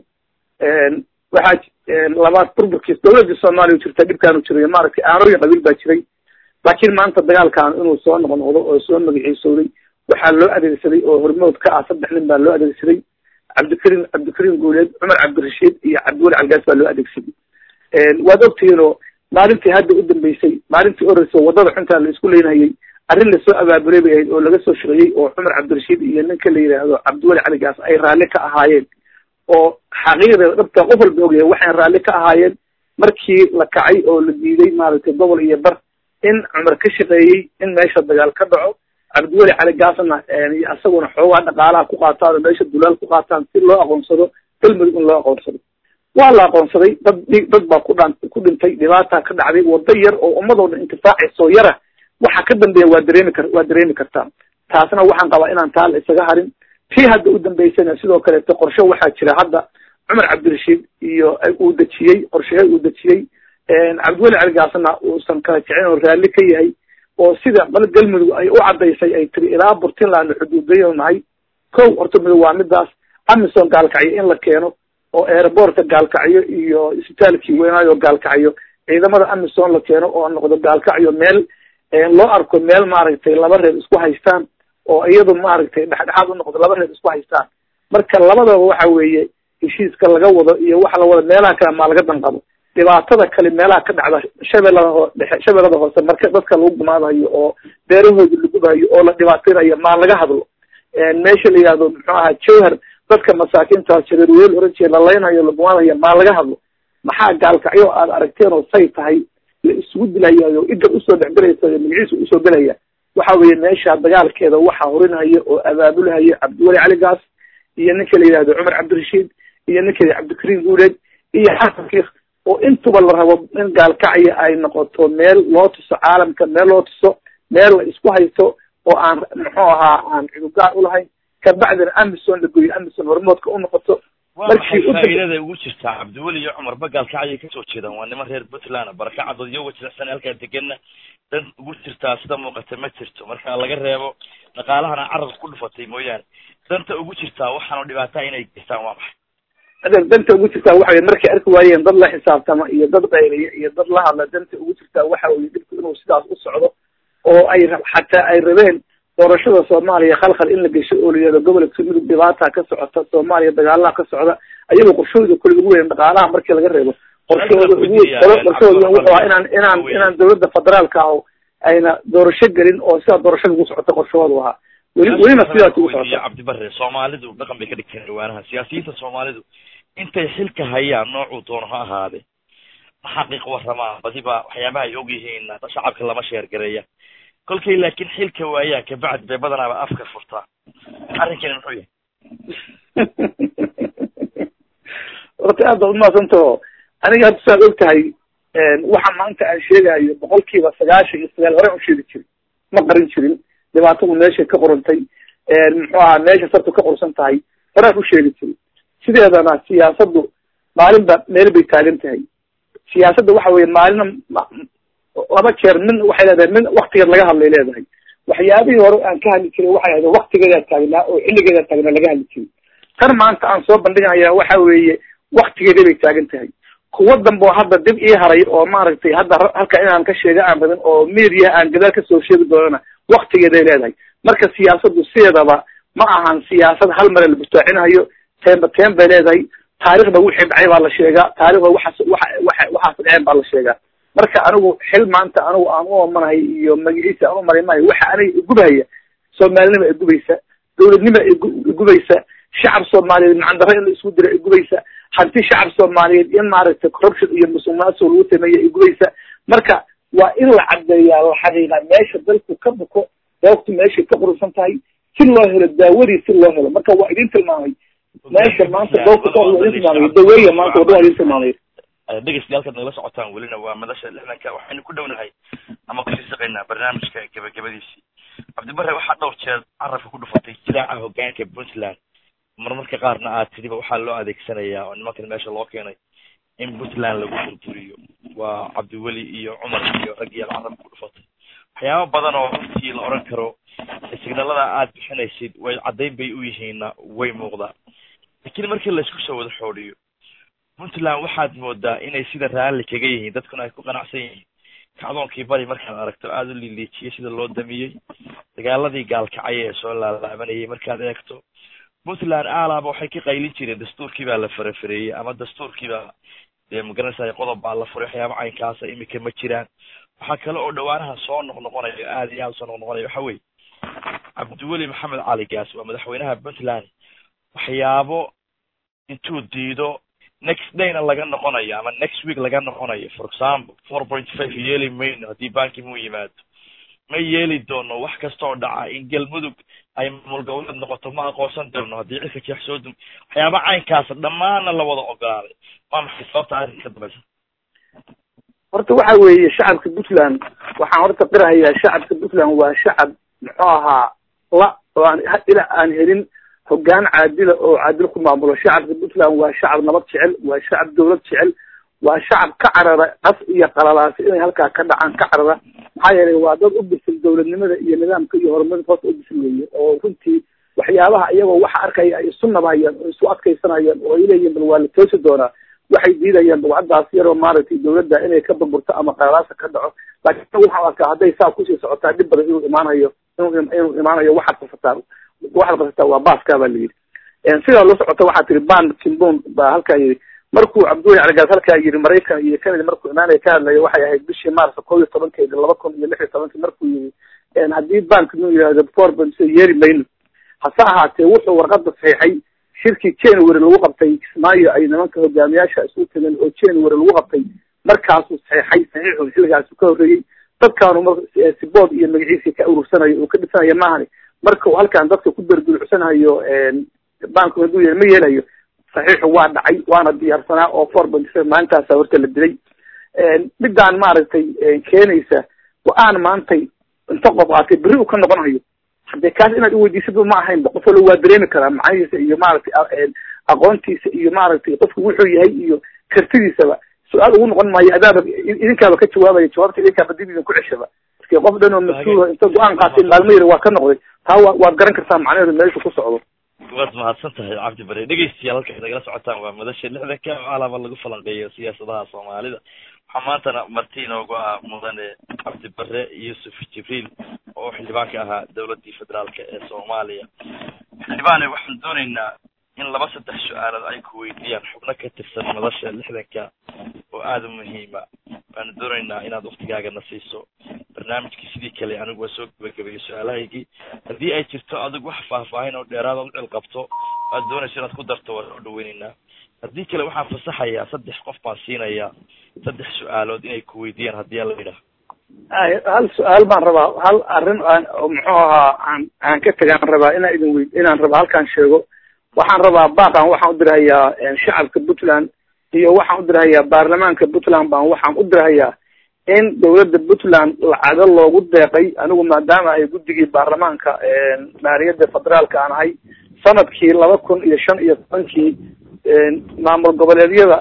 waxaa labaad burburkiis dawladii soomaaliya jirta dhibkaanu jiray maaragtay aanooyin qabiil baa jiray laakiin maanta dagaalkan inuu soo noqnoqdo oo soo magaciisooday waxaa loo adeegsaday oo hormood ka ah saddex nin baa loo adeegsaday cabdikariim cabdikariim guuleed cumar cabdirashiid iyo cabdiweli calgaas baa loo adeegsaday waad ogtihiin oo maalintii hadda u dambeysay maalintii oreysa wadada xuntaa la isku leynayay arrin lasoo abaabulay bay ahayd oo laga soo shaqeeyey oo cumar cabdirashiid iyo ninka la yidhaahdo cabdiweli caligaas ay raalli ka ahaayeen oo xaqiiqdeeda dhabta qof walba ogyahay waxay raalli ka ahaayeen markii la kacay oo la diiday maaragtay gobol iyo bar in cumar ka shaqeeyey in meesha dagaal ka dhaco cabdiweli cali gaasna isaguna xoogaa dhaqaalaha ku qaataan oo meesha dulaal ku qaataan si loo aqoonsado galmudug in loo aqoonsado waa la aqoonsaday dad dad baa ku dhaan ku dhintay dhibaata ka dhacday wado yar oo ummadoo dhan intifaacayso yara waxa ka dambeeya waa dareemi kar waa dareemi kartaa taasna waxaan qabaa inaan taa la isaga harin tii hadda u dambeysana sidoo kaleeto qorshe waxaa jira hadda cumar cabdirashiid iyo uu dejiyey qorshehe uu dejiyey cabdiweli cali gaasna uusan kala jecin oo raalli ka yahay oo sida bal galmudug ay u caddaysay ay tiri ilaa burtinland xuduudayo nahay kow horta midug waa midaas amison gaalkacyo in la keeno oo airbortka gaalkacyo iyo isbitaalkii weynaayo gaalkacyo ciidamada amison la keeno oo noqdo gaalkacyo meel loo arko meel maaragtay laba reer isku haystaan oo iyadu maaragtay dhexdhexaad u noqdo laba reer isku haystaan marka labadaba waxa weeye heshiiska laga wado iyo waxa la wado meelaha kale maa laga danqabo dhibaatada kale meelaha ka dhacda shabeellada hoo dhexe shabeellada hoose marka dadka lagu gumaadayo oo beerahooda la gubayo oo la dhibaateynayo maa laga hadlo meesha la yihahdo muxuu ahaa jawhar dadka masaakiinta jareerweel oran jire la laynayo la gumaadayo maa laga hadlo maxaa gaalkacyo aad aragteen oo say tahay la isugu dilayayo idar usoo dhexgelaysa magaciisa usoo gelaya waxa weeye meesha dagaalkeeda waxaa horinhaya oo abaabulhaya cabdiweli cali gaas iyo ninka la yihahdo cumar cabdirashiid iyo ninka cabdikariim guuleed iyo xasan kiik oo intuba la rabo in gaalkacya ay noqoto meel loo tuso caalamka meel loo tuso meel la isku haysto oo aan muxuu ahaa aan cudugaar ulahayn kabacdina amison la goyo amison hormoodka u noqoto markii faa'iidada ugu jirtaa cabdiweli iyo cumar ba gaalkacyay kasoo jeedaan waa niman reer puntland barakacadood iyo wajirsan halkaa deganna dan ugu jirtaa sida muuqata ma jirto marka laga reebo dhaqaalahana carabka ku dhufatay mooyaane danta ugu jirtaa waxaanu dhibaataa inay geystaan waa maxay adeer danta ugu jirtaa waxa weye markay arki waayeen dad la xisaabtama iyo dad qayliya iyo dad la hadla danta ugu jirtaa waxa weye dhibku inuu sidaas u socdo oo ay xataa ay rabeen doorashada soomaaliya khalkhal in la gesho oo layihahdo gobolka midug dhibaata ka socota soomaaliya dagaalaha ka socda ayagoo qorshahooda kule ugu weyn dhaqaalaha markii laga reebo qorshahooda ugu qorshahooda wuxuu ahaa inaan inaan inaan dawladda federaalka ah ayna doorasho gelin oo sidaa doorashada ugu socota qorshahoodu ahaa weli welina sidaas ugu socota cabdibare soomaalidu dhaqan bay ka dhigteen dhawaanaha siyaasiyiinta soomaalidu intay xilka hayaan noocuu doono ha ahaade ma xaqiiq waramaa badiba waxyaabaha ay og yihiin shacabka lama sheergareeya kolkay laakiin xilka waayaan kabacdi bay badanaaba afka furtaa arrinkani muxuu yahay horta aad baad umahadsantaho aniga hadda saad og tahay waxa maanta aan sheegayo boqolkiiba sagaashan iyo sagaal hore u sheegi jirin ma qarin jirin dhibaatadu meeshay ka qorantay muxuu ahaa meesha sartu ka qorsan tahay horaan u sheegi jirin sideedana siyaasaddu maalinba meel bay taagan tahay siyaasadda waxa weye maalina laba jeer min waxay leedahay min waktigeed laga hadlay leedahay waxyaabihii hore aan ka hadli jiray waxay ahayd waktigeedaa taagnaa oo xilligeedaa taagnaa laga hadli jiray tan maanta aan soo bandhigaya waxa weeye waktigeeda bay taagan tahay kuwa dambe oo hadda dib ii haray oo maaragtay hadda halka inaan ka sheega aan rabin oo media aan gadaal kasoo sheegi doonana waktigeeday leedahay marka siyaasaddu sideedaba ma ahan siyaasad hal mare la bustaacinayo teenba teen bay leedahay taarikhda wixii dhacay baa la sheegaa taarikhda waxaas waxa waxa waxaas dhaceen baa la sheegaa marka anigu xil maanta anigu aan u omanahay iyo magaciisa aan u maray maayo waxa aniga igubahaya soomaalinima igubaysa dawladnima igubaysa shacab soomaaliyeed macandaro in la isku dira igubaysa hanti shacab soomaaliyeed in maaragtay corruption iyo musuqmaasuq lagu sameeya igubaysa marka waa in la caddeeyaa la xaqiiqa meesha dalku ka buko doogtu meeshay ka qurusan tahay si loo helo daawadii si loo helo marka waa idin tilmaamay meesha maanta doogtu ka waa idin tilmaamay daweeya maanta wadda waa idin tilmaamay dhegeystayaal nagala socotaan welina waa madasha lixdanka waxaynu ku dhownahay ama kusii shaqaynaa barnaamijka gabagabadiisii cabdibare waxaa dhowr jeer carabka ku dhufatay jilaaca hogaanka puntland marmarka qaarna aad tidiba waxaa loo adeegsanayaa oo nimankan meesha loo keenay in puntland lagu burburiyo waa cabdiweli iyo cumar iyo rag iyo carabka ku dhufatay waxyaaba badan oo runtii la oran karo signalada aad bixinaysid way caddayn bay u yihiinna way muuqdaan laakiin markii laysku soo wada xoodhiyo puntland waxaad moodaa inay sida raalli kaga yihiin dadkuna ay ku qanacsan yihiin kacdoonkii bari markaad aragto aada u liiliijiyey sida loo damiyey dagaaladii gaalkacay ee soo laalaabanayay markaad eegto puntland aalaaba waxay ka qaylin jireen dastuurkii baa la farafareeyey ama dastuurkii baa dee magaranaysa qodob baa la furay waxyaaba caynkaasa imika ma jiraan waxaa kale oo dhawaanaha soo noqnoqonayo aada iyo aada usoo noqnoqonayo waxa weye cabdiweli maxamed cali gaas waa madaxweynaha puntland waxyaabo intuu diido next dayna laga noqonayo ama next week laga noqonayo for example four point five yeeli mayno haddii banki mu yimaado ma yeeli doono wax kasta oo dhaca in galmudug ay maamul goboleed noqoto ma aqoonsan doono haddii cirka jeex soo dum waxyaaba caynkaasa dhammaanna la wada ogolaaday waa maxay sababta arrinka ka dambaysa horta waxa weeye shacabka puntland waxaan horta qirahayaa shacabka puntland waa shacab muxuu ahaa la oo aan ilaa aan helin hoggaan caadila oo caadil ku maamulo shacabka puntland waa shacab nabad jecel waa shacab dawlad jecel waa shacab ka carara qas iyo qalalaasi inay halkaa ka dhacaan ka carara maxaa yeelay waa dad u bisil dawladnimada iyo nidaamka iyo horumarka hoos u bisil weeye oo runtii waxyaabaha iyagoo waxa arkaya ay isu nabhayaan oo isu adkaysanayaan oo ay leeyihin bal waa la toosi doonaa waxay diidayaan dawcadaas yaroo maaragtay dawladda inay ka burburto ama qalalaasa ka dhaco laakiin waxaan arkaa hadday saa kusii socotaa dhib badan inuu imaanayo inuu inuu imaanayo waxaad qasataa waxaad qasataa waa baaska baa la yidhi sidaa la socota waxaa tiri ban kimbon baa halkaa yidhi markuu cabdullahi caligaas halkaa yidhi maraykan iyo canada markuu imaanaya ka hadlaya waxay ahayd bishii maarsa kow iyo tobankeeda laba kun iyo lix iyo tobankii markuu yidhi haddii bank nu yihahdo forbans yeeri mayno hase ahaatee wuxuu warqada saxiixay shirkii january lagu qabtay kismaayo ay nimanka hogaamiyaasha isu tageen oo january lagu qabtay markaasuu saxiixay saxiixu xilligaasu ka horreeyey dadkaanu mar sibood iyo magaciisii ka urursanayo uu ka dhisanayo maahani marka uu halkan dadka ku bergulucsanayo banku hadduu yahay ma yeelayo saxiixu waa dhacay waana diyaarsanaa oo forbans maalintaasa horta la dilay midaan maaragtay keenaysa go-aan maantay inta qof aatay berri uu ka noqonayo hadee kaas inaad iweydiisaba ma ahaynba qof wala waa dareemi karaa macnihiisa iyo maaragtay aqoontiisa iyo maaragtay qofku wuxuu yahay iyo kartidiisaba su-aal ugu noqon maayo adaaba idinkaaba ka jawaabaya jawaabta idinkaaba dib idinku ceshaba marki qof dhan oo mas-uula inta go-aan qaatay maalmo yar waa ka noqday taa wa waad garan kartaa macnaheedu meeshu ku socdo waad mahadsan tahay cabdi bare dhegeystayaal halka nagala socotaan waa madasha lixdanka oo alaaba lagu falanqeeyo siyaasadaha soomaalida waxaa maantana marti inoogu ah mudane cabdi bare yuusuf jibriil oo xildhibaanka ahaa dawladii federaalka ee soomaaliya xildhibaane waxaan dooneynaa in laba saddex su-aalood ay ku weydiiyaan xubno ka tirsan madasha lixdanka oo aada u muhiima waanu dooneynaa inaad waktigaagana siiso barnaamijkii sidii kale anigu waa soo gabagabeeyey su-aalahaygii haddii ay jirto adigu wax faahfaahin oo dheeraad ood cil qabto aad doonayso inaad ku darto waan soo dhaweyneynaa haddii kale waxaan fasaxayaa saddex qof baan siinayaa saddex su-aalood inay ku weydiiyaan haddii ala yidhaah hal su-aal baan rabaa hal arrin aan muxuu ahaa aan aan ka tegaan rabaa inaan idin wey inaan raba halkaan sheego waxaan rabaa baaqan waxaan u dirhayaa shacabka puntland iyo waxaan u dirhayaa baarlamaanka puntland baan waxaan u dirhayaa in dawladda puntland lacago loogu deeqay anigu maadaama ay guddigii baarlamaanka maaliyadda federaalka aan ahay sanadkii laba kun iyo shan iyo tobankii maamul goboleedyada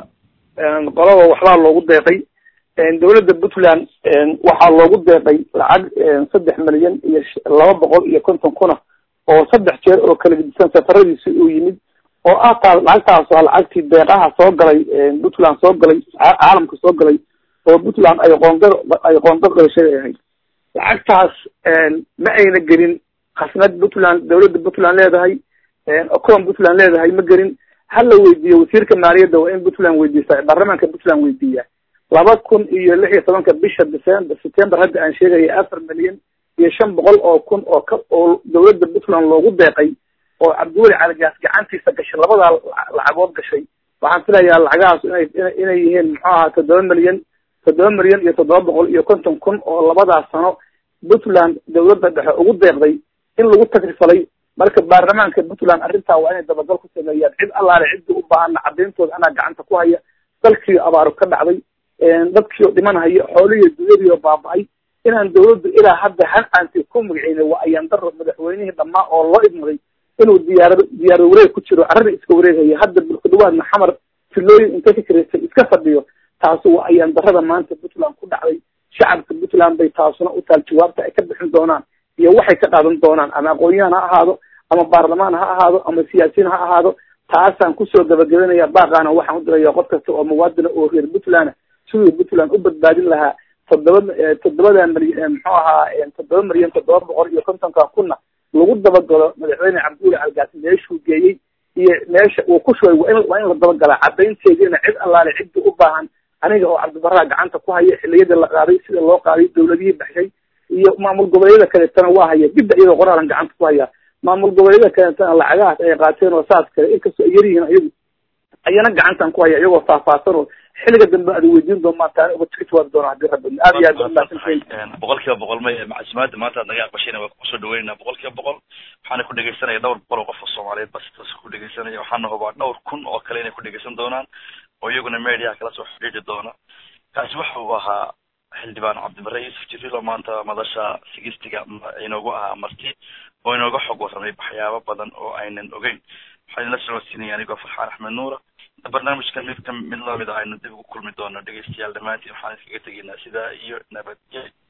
qolaba waxbaa loogu deeqay dawladda puntland waxaa loogu deeqay lacag saddex milyan iyo laba boqol iyo konton kuna oo saddex jeer oo kala gedisan safaradiisi uu yimid oo ah taa lacagtaas waa lacagtii deeqaha soo galay puntland soo galay caalamka soo galay oo puntland ay qoonda ay qoonda qadashay ahayd lacagtaas ma ayna gelin khasnad puntland dawladda puntland leedahay ocon puntland leedahay ma gelin hala weydiiyo wasiirka maaliyadda waa in puntland weydiisa baarlamaanka puntland weydiiya laba kun iyo lix iyo tobanka bisha december september hadda aan sheegaya afar milyan iyo shan boqol oo kun oo ka oo dawladda puntland loogu deeqay oo cabdiweli caligaas gacantiisa gashay labadaa lacagood gashay waxaan filayaa lacagahaas inay inay yihiin muxuu ahaa toddoba milyan toddoba milyan iyo toddoba boqol iyo konton kun oo labadaas sano puntland dawladda dhexe ugu deeqday in lagu tagrifalay marka baarlamaanka puntland arrintaa waa inay dabagal ku sameeyaan cid allaale cidda u baahana cadayntooda anaa gacanta ku haya dalkii abaaro ka dhacday dadkii oo dhimanhaya xoolihii dunyadii oo baaba-ay inaan dawladdu ilaa hadda hal aanti ku magaceynay waa ayaan daro madaxweynihii dhammaa oo loo idmaday inuu diyaarado diyaarad wareeg ku jiro carrada iska wareegaya hadda bulkadhawaadna xamar filooyin inta ka karaysay iska fadhiyo taasi waa ayaan darada maanta puntland ku dhacday shacabka puntland bay taasuna u taal jawaabta ay ka bixin doonaan iyo waxay ka qaadan doonaan ama aqoon-yahan ha ahaado ama baarlamaan ha ahaado ama siyaasiyiin ha ahaado taasaan kusoo gabagabanaya baaqaana waxaan u diraya qof kasta oo muwaadina oo reer puntland siduu puntland u badbaadin lahaa toddoba toddobada milyan muxuu ahaa toddoba milyan toddoba boqol iyo kontonka kunna lagu dabagalo madaxweyne cabdiweli calgaas meeshuu geeyey iyo meesha uu ku shugay waa in waa in la dabagalaa cadaynteediina cid allaale cidda u baahan aniga oo cabdibarraa gacanta ku haya xiliyada la qaaday sida loo qaaday dawladihii baxshay iyo maamul goboleedyada kaleetana waa haya dibba iyadoo qoraalan gacanta ku haya maamul goboleedyada kaleetana lacagahaas ay qaateen oo saas kale inkastoo ay yaryihiin ayagu ayana gacantan ku haya iyagoo faahfaahsan oo xilliga dambe aad weydiin doontaan taan uga tegi jawaabi doona hadii rabbi aad iyo aad ba umahadsantihiin boqol kiiba boqol may macluumaada maanta aad naga aqbashayna waa kusoo dhaweynaa boqol kiiba boqol waxaana ku dhegeysanaya dhowr boqol oo qof oo soomaaliyeed baa si toos ku dhegeysanaya waxaana hubaa dhowr kun oo kale inay ku dhegeysan doonaan oo iyaguna mediaha kala soo xidhiidhi doona kaasi waxa uu ahaa xildhibaan cabdibare yuusuf jibriil oo maanta madasha sigistiga inoogu ahaa marti oo inooga xog warramay waxyaabo badan oo aynan ogeyn waxaan la socodsiinaya anigoo farxaan axmed nuura barnaamijkan mid ka mid lamid a aynu dib ugu kulmi doono dhegeystayaal dhammaantiin waxaan iskaga tegaynaa sidaa iyo nabadgel